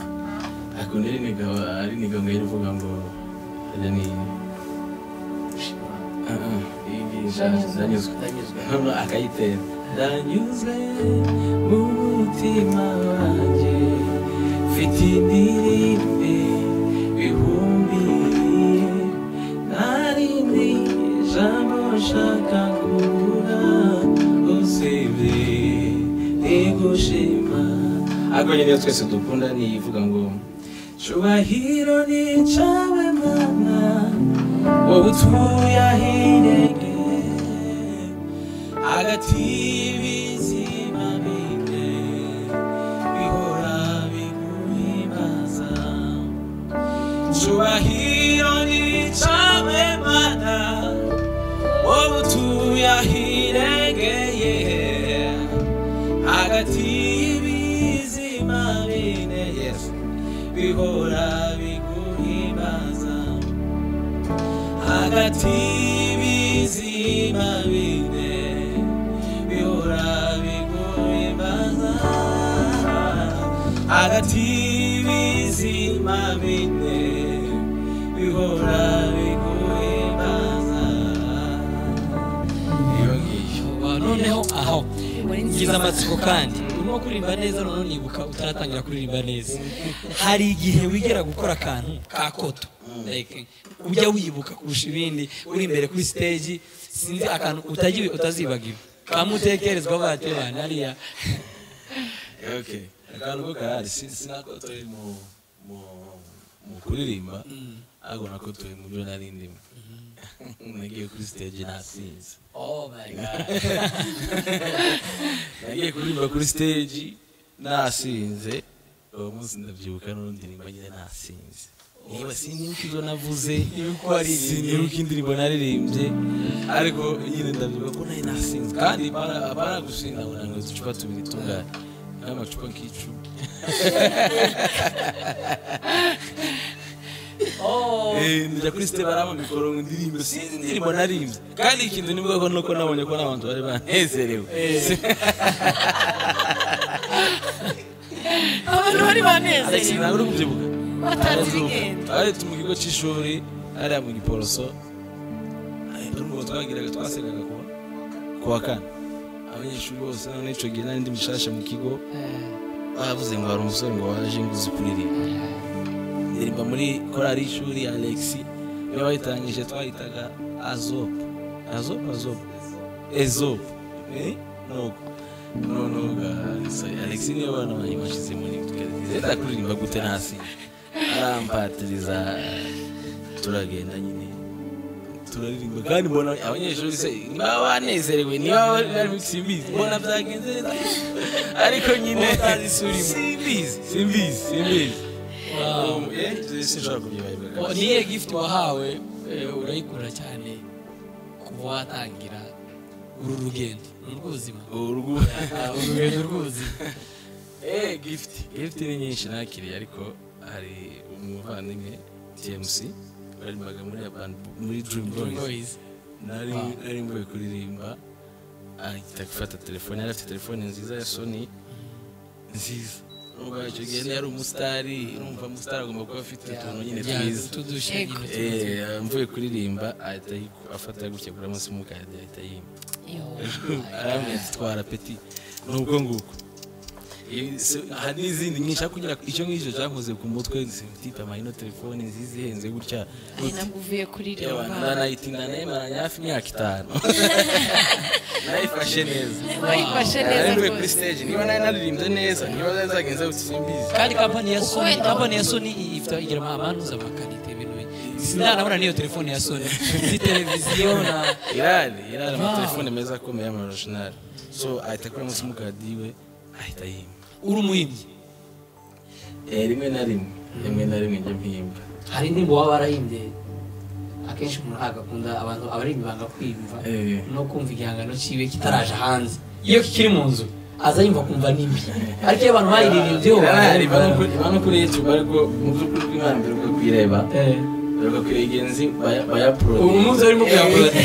akunda ariniga ariniga ngo irivuga ngo iriya ni Ah, ah, iyi ngiyi nshaje, ndanyuzwe noneho akayitera ndanyuzwe mu mutima wanjye mfite indirimbe bihumbiye nta rindi jambo nshaka kubura usibye igushima ariko nyine iyo twese dukunda niyivuga ngo cyubahiro ni cyawe mana wowe utuye ahirengeye hagati y'ibizima bine bihora biguhimbaza cyubahiro nicawe mana wowe utuye ahirengeye hagati y'ibizima bine yesu bihora biguhimbaza hagati y'ibizima bine bihora biguhimbaza hagati y'ibizima bine bihora biguhimbaza iyo ngiyo noneho aho Muri ngize amatsiko kandi urimo kuririmba neza noneho nibuka utaratangira kuririmba neza hari igihe wigera gukora akantu ka koto Like, ujya wibuka kurusha ibindi uri imbere kuri stage sinzi akantu utagiwe utazibagiwe kamutekerezwa batebana hariya okay akantu ko karahari si- sinakotoye mu mu- mu kuririmba ariko nakotoye mu byo nari ndimo nagiye kuri stage nasinze oh my god nagiye kuririmba kuri stage nasinze uwo munsi ndabyibuka n'urundi ndirimbo nyine nasinze niba sinibuka ibyo navuze sinibuka indirimbo naririmbye ariko nyine ndabyibuka ko nayo nasinze kandi para- para gusinda ngo ntabwo uducupa tubiri tungane n'amacupa nk'icumi oh Eh, njya kuri site baramamikoro ngo indirimbo sinzi indirimbo naririmbye kandi ikintu ni bwo nuko nabonye ko n'abantu bari banezerewe abantu bari Alex banezerewe ntabwo uri kubyibuka batanze ibigenda twari tu mu kigo cy'ishuri hariya mu giporoso n'ubwo twagiraga twasengaga kuwa kuwa kane abanyeshuri bose none icyo gihe n'indi mishasha mu kigo bavuze ngo hari umusore ngo waje ngo uzi kuririmba ndirimba muri korali y'ishuri ya Alex iyo bayitangije twayitaga azop azop azop ezop eh nuko noneho Alex niyo bana bayimashize muri tugerageza kuririmba gute ntasinzi arampatiriza turagenda nyine turaririmba kandi mbona abanyeshuri se baba banezerewe niba bari bari simbizi mbona byagenze neza ariko nyine simbizi simbizi simbizi Wow. Eh, sinshobora kubyibagirwa Wa- kabisa. niyo gift wahawe eh, urayikunda cyane kuva watangira uru rugendo ni urw'ubuzima urugo Ah, uru rugendo rw'ubuzima eh gift gift ni nyinshi nakiriye ariko hari umuvandimwe TMC waririmbaga muri Urban muri Dream Dream Boys Boys. nari Ah. nari mvuye kuririmba ahita gufata telefone yari afite telefone nziza ya sony nziza urumva icyo gihe yari umusitari urumva umusitari agomba kuba afite utuntu nyine Yeah, twiza tudusha Ego. nyine twiza. Eh, mvuye kuririmba ahita ayiku- afata gutya kuri munsi mu kadi ahita yimba arambwira ati twara peti nubwo nguko Ibi si- hari n'izindi nyinshi ariko kugira icyo ngicyo cyankoze ku mutwe sititama ino telefoni nziza ihenze gutya ari nabwo uvuye kuririmba nanayitinda nayimaranye hafi imyaka itanu nayifashe neza wayifashe neza nari kuri rwose stage niba nari naririmbye neza niba zari zagenze gutya simbizi kandi kampani ya soni wenda- kampani ya soni i- ifite igira amanuza amakarite ibintu bi- sindanabona n'iyo telefone ya soni ni televiziyo na irari irari Wow. amatelefone meza akomeye y'amarojinari so ahita kuri munsi mukadi we ahita yimba uri umuhimbyi Eh, rimwe na rimwe rimwe na rimwe njya mpimba hari indirimbo waba warahimbye akenshi umuntu ntabwo akunda abantu abarimba banga kwiyumva Eh. no kumva igihangano cyiwe kitaraje hanze iyo kikiri mu nzu aza yumva kumva nimbi ariko iyo abantu bayiririmbyeho iraririmba no kuri youtube ariko mu by'ukuri bw'imana mbere uko kuyireba mbere kuyegera nzi bayaporodi ubu munsi barimo kuyaporodi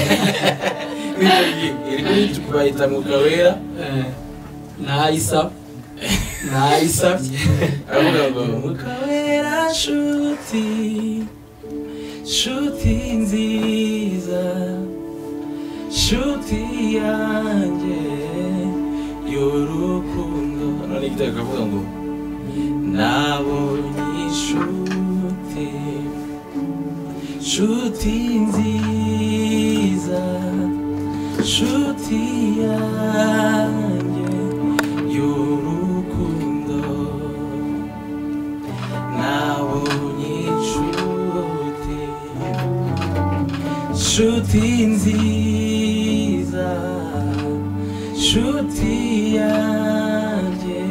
iri kuri youtube bayita mukawera ntayisa ntayisabye aravuga ngo mukawera nshuti nshuti nziza nshuti yanjye y'urukundo none igitego kavuga ngo nabonye inshuti nshuti nziza nshuti yanjye y'urukundo nabonye inshuti nshuti nziza nshuti yanjye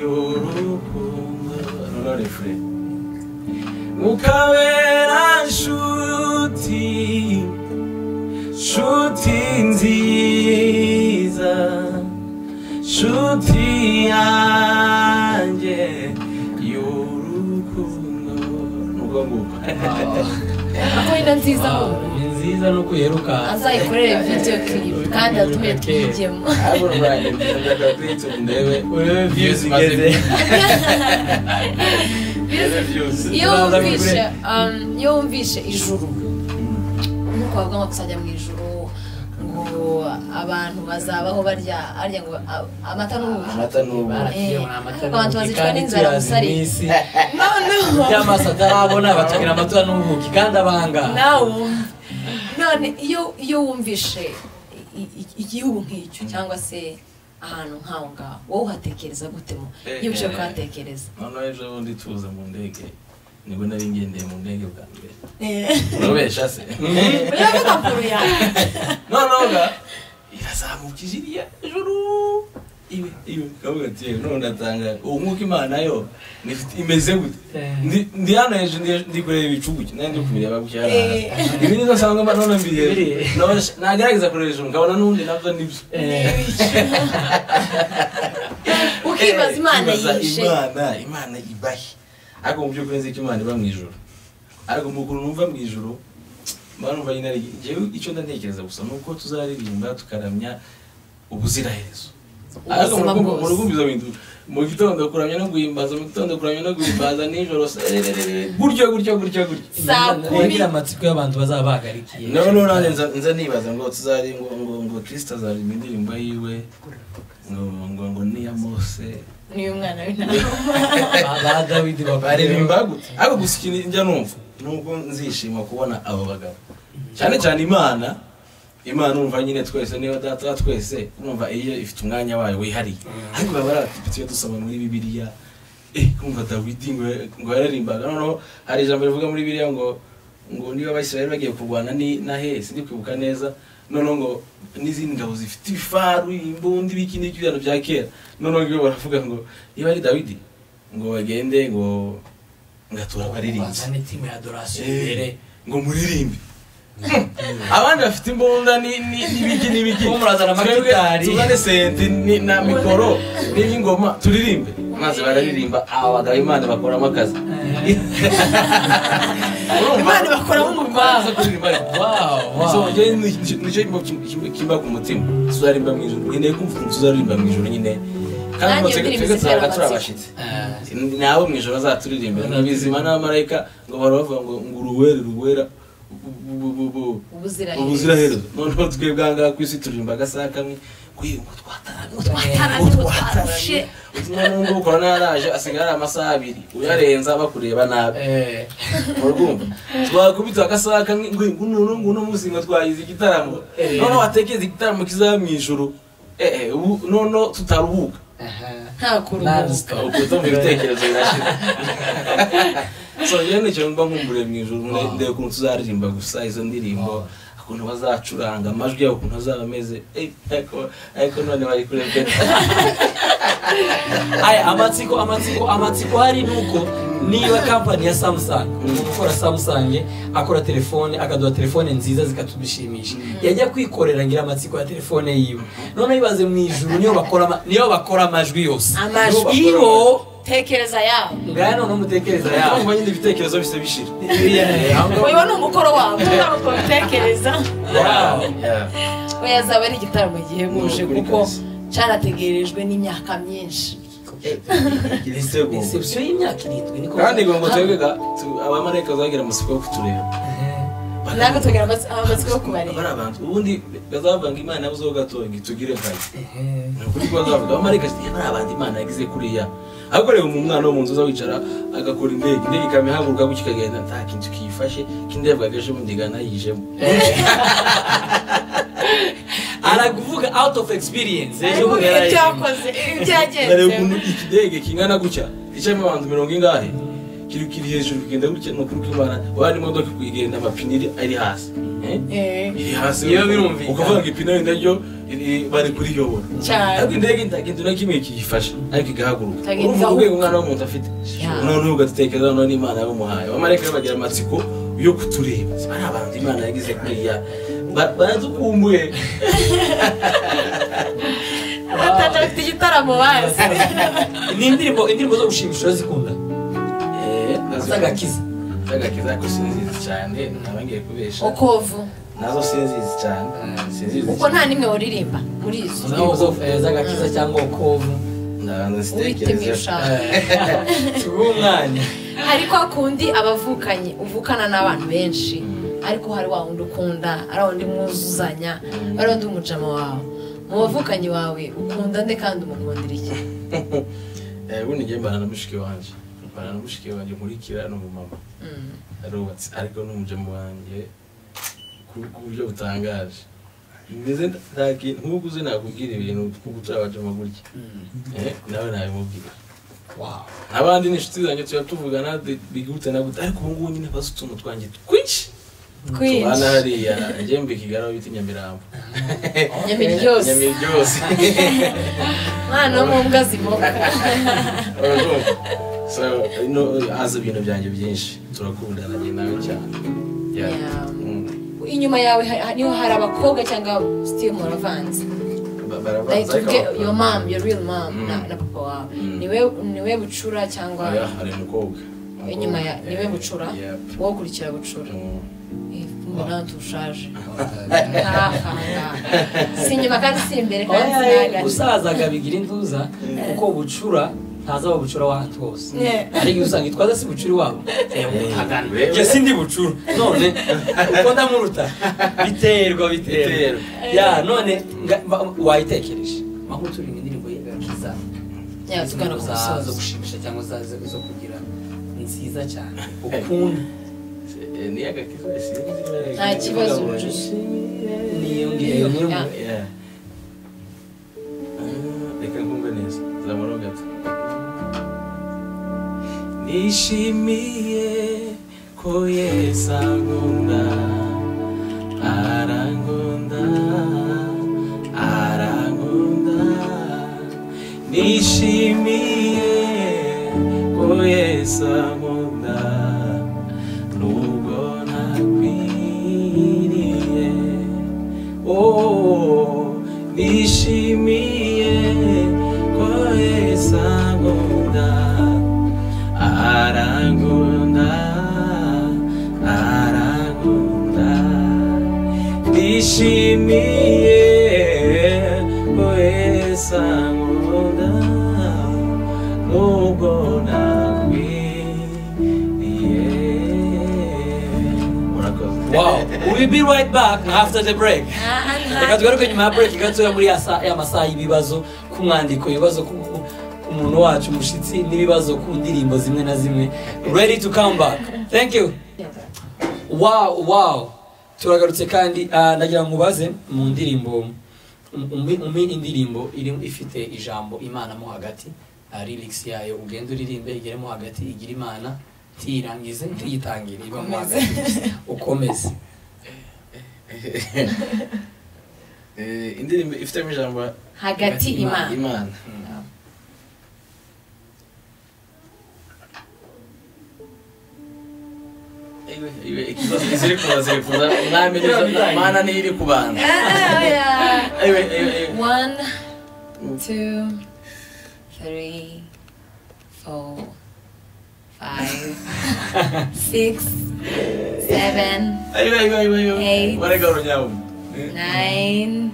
y'urukundo Aurore Fred. mukabera nshuti nshuti nziza nshuti yanjye y'urukundo nuko nguko aho wenda nziza ho ni nziza no kuyeruka azayikorere video clip kandi atume twigemo ariko urwaye ndaga kuri youtube ndebe urebe views Maze igeze ndebe views iyo wumvishe um, iyo wumvishe ijuru nk'uko bavuga ngo kuzajya mu ijuru ngo abantu bazabaho barya arya ngo a- amata n'ubuki amata n'ubuki. Eh, ariko abantu bazicwa kandi n'inzara turazi musari n'isi. noneho by'amaso atarabona bacukira amatora n'ubuki kandi abanga nawe wumva. none iyo iyo wumvishe i- i- igihugu nk'icyo cyangwa se ahantu nk'aho ngaho wowe uhatekereza gute mu iyo uciye kuhatekereza noneho ejo bundi tuza mu ndege nibwo nari ngendeye mu ndege bwa mbere Eh. urabesha se uravuga kure yawe noneho ga irazamuka ijiriya ijuru iwe iwe kavuga ati yewe none ndatangara ubu nk'uko imana yo nifite imeze gute Eh. Ndi- ndi hano hejuru ndi- ndi kureba ibicu gutya nari ndi kubireba gutya hariya hasi. ibi nizo nsanga mba none mbireba Biri- Nabasha- nagerageza kureba hejuru nkabona n'ubundi nabyo nibyo Eh, ukibaza imana Ukibaza yishe imana imana ibahe ariko mu by'ukuri nzi ko imana iba mu ijuru ariko mu kuntu numva mu ijuru mba numva nyine ari njyewe icyo ndatekereza gusa ni uko tuzaririmba tukaramya ubuziraherezo ariko mu Ubuzima rugo- mu bwose. rugo ibyo bintu mu gitondo kuramya no guhimbaza mu gitondo kuramya no guhimbaza nijoro se- gutyo gutyo gutyo gutyo saa kumi uragira amatsiko y'abantu bazaba bahagarikiye no no nanjye nza- nza nibaza ngo tuzari ngo ngo ngo kristo azaririmba indirimbo yiwe ngo ngo ngo niya mose niyo mwana w'intama Ba- ba dawidi baririmba gute ariko gusa ikintu njya numva nubwo nzishima kubona abo bagabo cyane cyane imana imana urumva nyine twese niyo data wa twese urumva iyo ifite umwanya wayo wihariye ariko baba ari abadepite iyo dusoma muri bibiliya eh kumva dawidi ngo ngo yararimbaga noneho hari ijambo rivuga muri bibiliya ngo ngo niba abasirayeli bagiye kurwana ni na he sindi kwibuka neza noneho ngo n'izindi ngabo zifite ibifaru imbunda ibiki n'ibyo ibintu bya kera noneho ngo baravuga ngo niba ari dawidi ngo bagende ngo ngatura abaririmbyi bazane timu ya dorasiyo Eh, imbere ngo muririmbe abandi bafite imbunda ni- ni- n'ibiki n'ibiki Bo murazana Twebwe amagitari. tuzane senti ni- na mikoro n'iby'ingoma turirimbe maze bararirimba aba bagabo imana bakoramo akazi imana bakoramo baza umurwaza kuririmba Wow, wow. So, njye ni- nicyo kimba- kim- kimba ku mutima tuzarimba mu ijoro nkeneye kumva ukuntu tuzaririmba mu ijoro nyine kandi Nanjye ngo twebwe- ndirimbo twebwe zitera tuzabaga amatsiko. turi abashyitsi Eh, nabo mu ijoro azaturirimbira nabizima n'abamarayika ngo bahora bavuga ngo ngo uruwera uruwera bu- bu- bu- bu- ubuziraherezo ubuziraherezo noneho twebwe aha ngaha ku isi turirimba agasaha kamwe kuyi ngo twataranye ngo twataranye ngo twarushe twataranye umuntu ukora naraje asigaye ari amasaha abiri uyarenza bakureba nabi eh, murumva twakubita agasaha kamwe ngo nguno nguno muzima twagize igitaramo Eh. noneho watekereza igitaramo kizaba mu ijoro eh eh ubu noneho tutaruhuka aha. nta kuruhuka ukubita mu bitekerezo birashira so rero nicyo mba nkumburiye mu ijoro mure- ndebe ukuntu tuzaririmba gusa izo ndirimbo ukuntu bazacuranga amajwi yabo ukuntu azaba ameze Eh, ariko ariko none bari kurebera aya amatsiko amatsiko amatsiko hari nuko niba kampani ya samsung umuntu ukora samsung akora telefone akaduha telefone nziza zikatudushimisha yajya kwikorera ngira amatsiko ya telefone yiwe noneho ibaze mu ijuru niyo bakora ama- niyo bakora amajwi yose amajwi Niyo bakora- tekereza yawe ngaya noneho umutekereza yabo yawe nyine ibitekerezo bise bishira uyu ni umukoro wawe ntabwo ubitekereza Wow. Yeah. we yazaba ari igitaramo gihebuje Ni ukuri kuko kabisa. cyarategerejwe n'imyaka myinshi Igisego. reception y'imyaka irindwi niko kandi ngo ngo twebwe ga- tu- abamarayika bazagira amatsiko yo kutureba natwe tugira amats- amatsiko yo kubareba bari abantu ubundi bazavuga ngo imana yabuzeho gatoya tugire nkayo ni ukuri ko bazavuga abamarayika ati bari abantu imana yagize kuriya ariko reba umuntu umwana wo mu nzu uza wicara agakora indege indege ikamihaguruka gutyo ikagenda nta kintu kiyifashe kindi yavuga agaje ubundi igana yijemo arakuvuga out of experience ejo Ariko bundi ibyo yarayirimo. yakoze ibyo ndareba yagenze ukuntu ikidege kingana gutya gicamo abantu mirongo ingahe kiri kiri hejuru kigenda gutya ni ukuri ko imana waba n'imodoka kuyigenda amapine iri- ari hasi Eh? Eh, iri hasi Iyo birumvikana. ukuvuga ngo ipine wenda ryo iri- bari kuriyobora cyane ariko indege itakintu na kimwe kiyifasha ariko igahaguruka Itagenza urumva urwego umwana w'umuntu afite Yeah. noneho ugatekereza noneho n'imana yamuhaye abamarayika rero bagira amatsiko yo kutureba Si bariya bantu imana yagize kuriya Ba- baradukumbuye bataje bafite igitaramo bazi ni indirimbo indirimbo zo gushimisha urazikunda Eh, z'agakiza z'agakiza ariko sinzizi cyane naba ngiye kubesha ukovu nazo sinzizi cyane sinzizi kuko nta n'imwe waririmba muri izo Z'aho zo- eh, z'agakiza cyangwa ukovu ndabanza ubitema zitekerezeho ibishanga bw'umwanya ariko akundi abavukanye uvukana n'abantu benshi ariko hari wa wundi ukunda ari wundi mwuzuzanya ari wundi umujama wawe mu bavukanyi bawe ukunda nde kandi umukundira iki Eh, ubundi njye mbana na mushiki wanjye mbana na mushiki wanjye nkurikira ni umumama Mm. arubatse ariko ni umujemo wanjye ku- ku buryo butangaje meze nta kintu nk'uko uzi nakubwira ibintu kuko turi abajemo gutya Eh, nawe nabimubwira n'abandi n'inshuti zanjye tuba tuvugana de- bigute na gute ariko ubu ngubu nyine bazi utuntu twanjye twinshi tubana twinshi hariya njye mbika igaraho bita nyamirambo nyamiryose nyamiryose mwana wo mu mbwa zimoka Urumva? so no, azi ibintu byanjye byinshi turakundana njye nawe cyane Yeah. Yeah. Mm. inyuma yawe ha- ha- niho hari abakobwa cyangwa still muravanze Ba- barabanza like tuvuge ariko- your mom your real mom Mm. na, na papa wawe Mm. niwe niwe bucura cyangwa Oya, hari umukobwa inyuma ya niwe Yeah. bucura Yep. wowe ukurikira bucura Mm. mbona tushaje si inyuma kandi si imbere kandi si hagati gusazaga bigira induza kuko bucura ntazaba bucura w'ahantu hose Yeah. ariko usanga itwaza si bucura iwabo Hagana. njye sindi bucura none uko ndamuruta biterwa biterwa Biterwa. ya none nga- mba- wayitekereje makuru turi mu indirimbo y'agakiza Yeah, tugana ku Indirimbo za- musozo. zo gushimisha cyangwa za- zo zo kugira nziza cyane ukundi Eh, ni agakiza, eh, sinzi. Nta kibazo, Josh. niyo ngiyo niyo Yeah. Yeah. Ah, Reka nkumve neza zamura gato nishimiye ko ko yesu ankunda arankunda arankunda nishimiye ko yesu ankunda nubwo ntakwiriye oh nishimiye ko yesu ankunda arangunda arangunda ndishimiye wese ankunda nubwo nakwiriye murakoze wow we be right back after the break reka tugaruke nyuma ya break gatoya muri ya saa- ya masaha y'ibibazo ku mwandiko ibibazo ku ku muntu wacu umushyitsi n'ibibazo ku ndirimbo zimwe na zimwe ready to come back thank you wow wow turagarutse kandi ah, ndagira ngo mubaze mu ndirimbo umwe umwe indirimbo iri- ifite ijambo imana mo hagati ah, lyrics yayo ugenda uririmbe igere mo hagati igira imana ntiyirangize ntiyitangire iba mo Ukomeze. hagati ukomeze Eh, indirimbo ifitemo ijambo hagati imana imana Ewe, ewe, ikibazo iziri kuza ziri kuza umwami nizo imana niyo iri kubana Ah, yeah. ewe ewe ewe One, two, three, four, five, six, seven, ewe ewe ewe ewe Eight. warega urunyabu nine,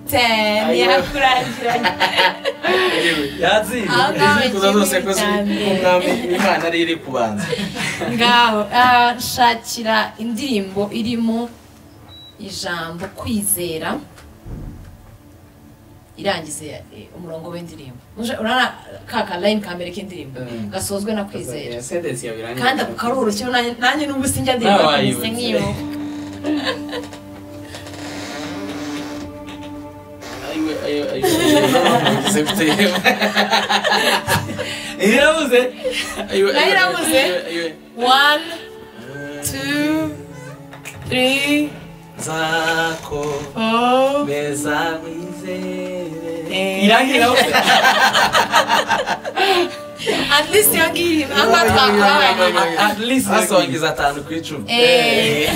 ten. Ayo. Yakurangiranye. yatsinze Aho ngaho iziri kuza zose ko ziri kimwe ku cyane. mwami imana niyo iri kubanza ngaho ah, shakira indirimbo irimo ijambo kwizera irangize eh, umurongo w'indirimbo Uje- urabona ka ka line kambere k'indirimbo Mm. gasozwe no kwizera sentensi yawe irangiye kandi ako karoroshye nanjye nanjye n'ubu sinjya ndirimbo Nabaye nkameze ubu. nk'iyo ewe ewe ewe ize kutema irabuze ewe Nayo irabuze. ewe one two three zako four beza wizere irangiye irabuze at least iyo ngiyo aho ngaho twakubabanye at least asongiza atanu ku icumi Eh.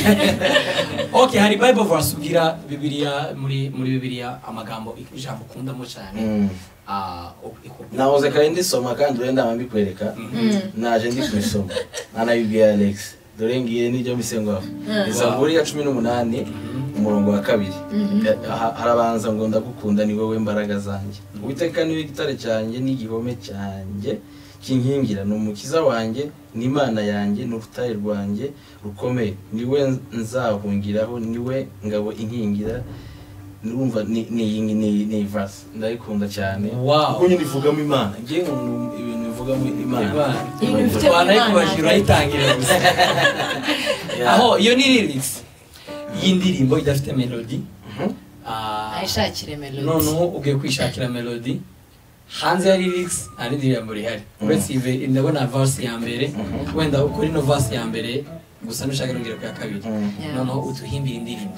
okay hari bible verse ubwira bibiliya muri muri bibiliya amagambo ijambo ukundamo cyane Mm. ah, ok- iku- nahoze kandi ndisoma kandi urenda mbikwereka naje ndi kubisoma anabibwiye alex dore ngiye nibyo mbise ngaho izaburi ya cumi n'umunani umurongo wa kabiri Ha- harabanza ngo ndagukunda ni wowe mbaraga zanjye uwiteka niwe gitare cyanjye n'igihome cyanjye kinkingira ni umukiza wanjye ni imana yanjye ni urutare rwanjye rukomeye niwe nzahungiraho niwe ngabo inkingira urumva ni ni iyi ni ni iyi verse ndayikunda cyane Wow. kuko nyine ivugamo imana ngiye nkunda ibintu bivugamo imana Imana. Ibintu bifite twanayikubaje urayitangirira gusa Yeah. aho iyo ni lyrics y'indirimbo idafite melody Mhm. Ah, ayishakire melodi noneho ugiye kwishakira melody hanze ya lyrics nta rindi jambo rihari Mm. uretse ive ndabona verse ya mbere Mhm. wenda ukora ino verse ya mbere gusa nushaka nongera ku ya kabiri Mm. Yeah. noneho utuhimbire indirimbo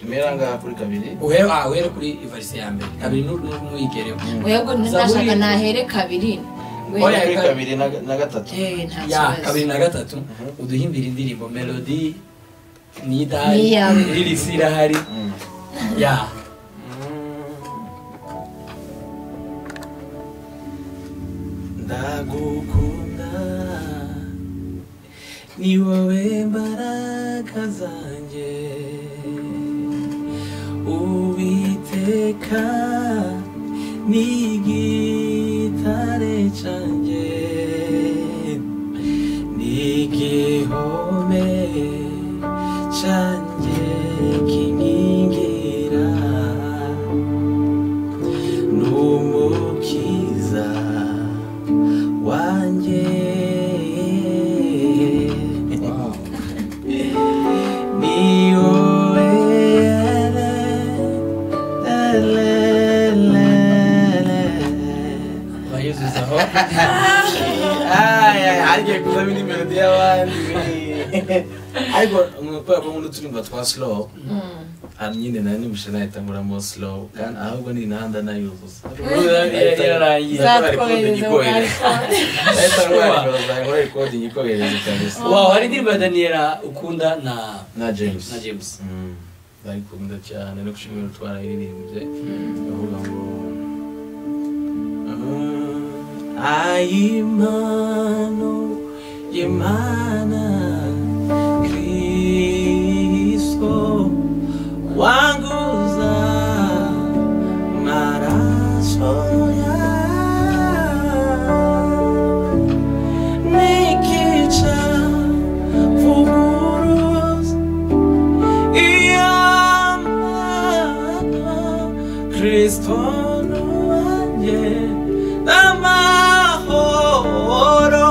mera ngaha kuri kabiri uhere ah, uhere kuri verse ya mbere kabiri nu- nu- nuyigereho webwe ntashaka nahere kabiri oya kuri kabiri na- na gatatu Eh, nta ya kabiri na kibazo gatatu uduhimbire indirimbo melody ni Ni idahari iyawe. lyrics irahari Mm. ya ndagukunda ni wowe mbaraga zanjye uwiteka ni igitare cyanjye ni igihome cyanjye kinkingira n'umukiza wanjye ni wowe bayezuzaho Ay, ay, ay, agiye kuzamo indi melodi y'abandi ariko kubera ko nk'utu turirimbo twa slow hano nyine nari nimishe nahita nguramo slow kandi ahubwo ni imihanda nayuzuza irarangira zatwohereza mu mwaka nahita ngurarikodingi nkora rikodingi ikohereza kabisa wawe hari indirimbo ya daniyela ukunda na na james na james Mm. ndayikunda cyane no gushimira twarayiririmbye avuga ngo "Ah, ayimano yemana kristo wanguza maraso yawe nikica vuguruza iyamana kristo wanjye n'amahoro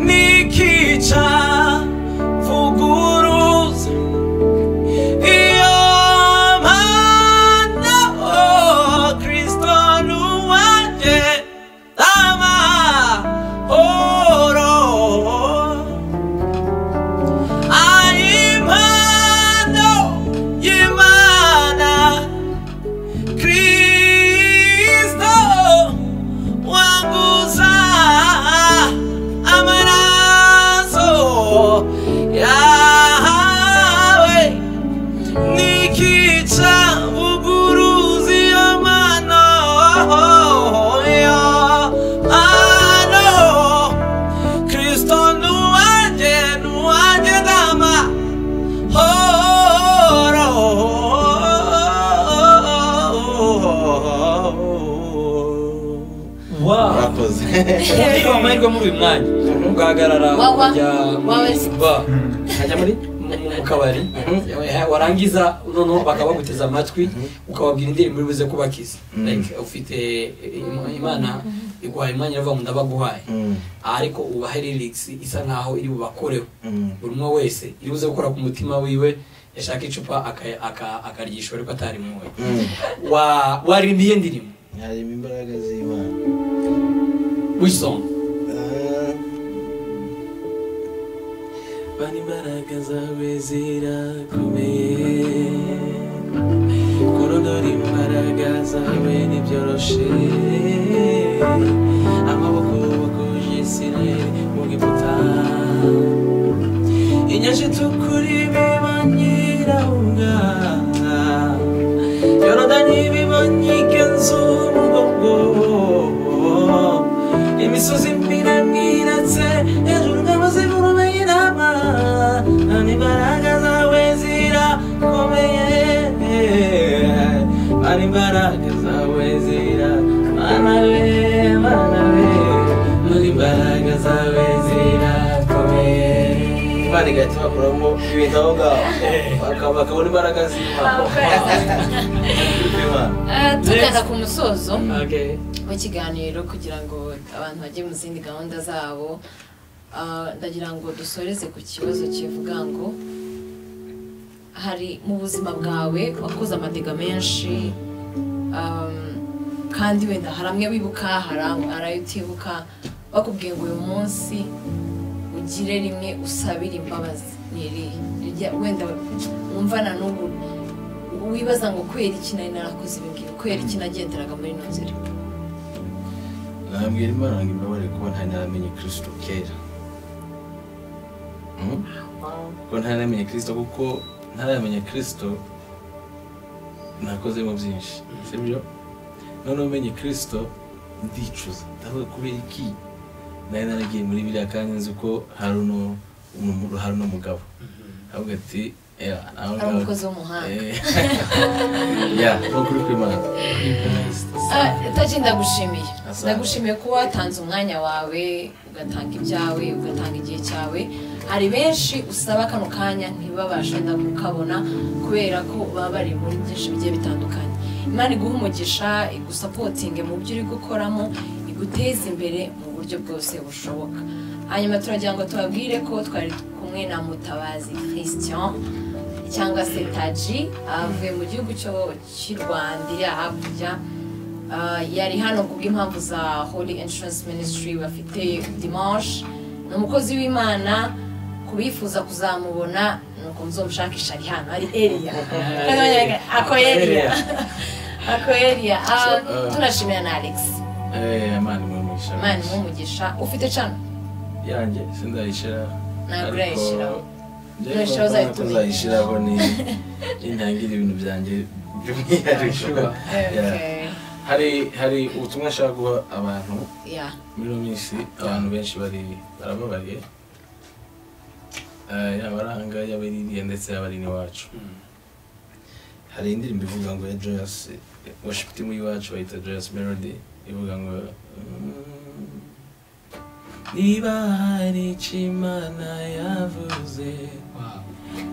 nikica vuguruza iyamana kristo wanjye n'amahoro Aimano, Imana, Kristo, wanguza amaraso yawe, nikica vuguruzi y'amano, y'amano. Kristo nuwaje nuwaje dama horo wawe murakoze ariko amahirwe muri uyu mwanya ugahagarara Wawa. ukajya Wawa. ba ukajya muri mu mu- mu kabari Eh, warangiza noneho bakabaguteza amatwi ukababwira indirimbo uri buze kubakiza like ufite eh, im- imana iguhaye imwanya iravuga ngo ndabaguhaye Mm, ariko ubahe lyrics isa nkaho iri bubakoreho mm, buri umwe wese iri buze gukora ku mutima wiwe yashaka icupa aka- aka- akaryishyura ariko atarimuwe mm. Wa- waririmba iyihe ndirimbo yarema imbaraga z'imana which song Bana imbaraga zawe zirakomeye kurondora imbaraga zawe ntibyoroshe amaboko baguje isirayeli mu giputa inyanja itukura ibiba nyirabuga yorodani ibiba nyigenza umugongo imisozi miremire iretse hejuru ngabo zivurume inama imbaraga zawe zirakomeye ari imbaraga zawe zira mana we mana we muri imbaraga zawe zirakomeye imana igahita bakuramo ibintu aho ngaho Bakaba- bakabona imbaraga z'imana Imana. Ah, tugana ku musozo okay w'ikiganiro kugira ngo abantu bajye mu zindi gahunda zabo Ah, ndagira ngo dusoreze ku kibazo kivuga ngo hari mu buzima bwawe wakoze amadega menshi um, kandi wenda hari amwe wibuka hari am- hari ayo utibuka bakubwiye ngo uyu munsi ugire rimwe usabire imbabazi ni irihe Rijya- wenda wumva na n'ubu wibaza ngo kubera iki nari narakoze ibi ngibi kubera iki nagenderaga muri ino nzira nabwira imana ngo imbabare kuba ntari naramenye kristo kera Mm? kuko ntari naramenye kristo kuko ntaramenya kristo nakozemo byinshi sibyo noneho umenye kristo ndicuza ndavuga kubera iki nari naragiye muri biriya kandi nzi ko hari uno umuntu- hari uno mugabo avuga ati "Eh, nawe ari ngawe- umukozi w'umuhanga Eh, ya ni ukuri kw'imana Ah, taji ndagushimiye Asante. ndagushimiye kuba watanze umwanya wawe ugatanga ibyawe ugatanga igihe cyawe hari benshi usaba kano kanya ntibabashe na kukabona kubera ko baba bari muri byinshi bigiye bitandukanye imana iguha umugisha igusapotinge mu byo uri gukoramo iguteze imbere mu buryo bwose bushoboka hanyuma turagira ngo tubabwire ko twari kumwe na mutabazi christian cyangwa se taji avuye mu gihugu cyo- cy'i rwanda iri hakurya Ah, yari hano ku bw'impamvu za holy insurance ministry bafite dimanche ni umukozi w'imana ku bifuza kuzamubona ni uko muzomushakisha ari hano ari eriya ako eriya ako eriya Ah, turashimira na alex Eh, Imana imuhe umugisha imana imuhe umugisha ufite cano yanjye sindayishira ntabwo ariko urayishyiraho njye Urayishiraho kumva ko uzayitumenya. nzayishiraho ni inyangira ibintu byanjye by'umwihariko Yeah. Okay. hari hari ubutumwa nshaka guha abantu Yeah. muri ino minsi abantu benshi bari barababariye Eh, yaba ari ahanga yaba ari iriya ndetse yaba ari n'iwacu hari indirimbo ivuga ngo ya joyous eh, worship team y'iwacu bayita joyous melody ivuga ngo mm, niba hari icyo imana yavuze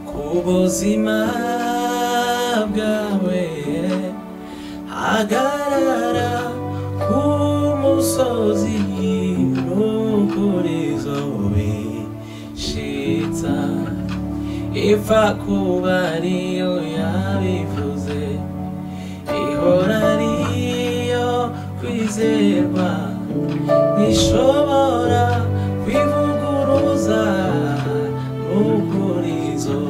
ku buzima bwawe hagarara ku musozi n'ukurizo bishitsa ipfa kuba ariyo yabivuze ihora ariyo kwizerwa ntishobora kwivuguruza n'ukurizo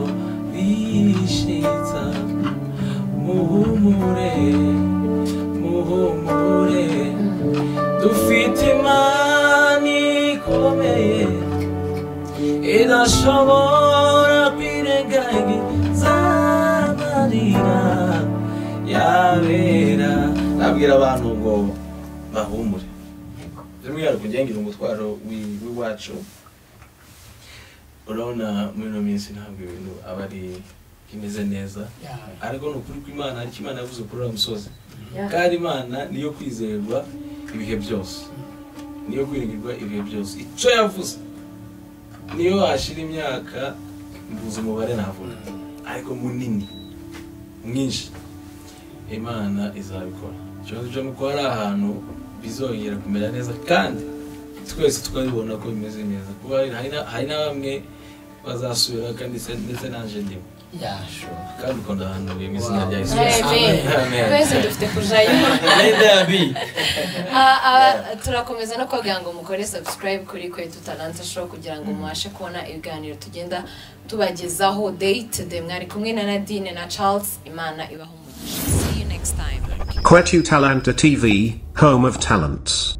bishitsa muhumure muhumure dufite imana ikomeye idashobora kwirengagiza amarira yabera nabwira abantu ngo bahumure by'umwihariko ugengira umutwaro wi- w'iwacu urabona muri ino minsi ntabwo ibintu aba ari bimeze neza ariko ni ukuri kw'imana ariko imana yavuze kuri uriya musozi kandi imana niyo kwizerwa ibihe byose niyo kwiringirwa ibihe byose icyo yavuze niyo washira imyaka mvuze umubare navuga ariko munini mwinshi imana izabikora ikibazo cyo nuko hari ahantu bizongera kumera neza kandi twese twabibona ko bimeze neza kuba hari- hari na- hari na bamwe bazasubira kandi se- ndetse nanjye ndimo kandi ukunda ahantu bimwe izina rya yesu Amen. Amen. Twese dufite kujayo. Amen. Ah, ah, turakomeza no kubabwira ngo mukore subscribe kuri kwetu talanta show kugira ngo mubashe kubona ibiganiro tugenda tubagezaho day to day mwari kumwe na nadine na charles imana ibaho umugisha see you next time Quetu Talanta TV, home of talents.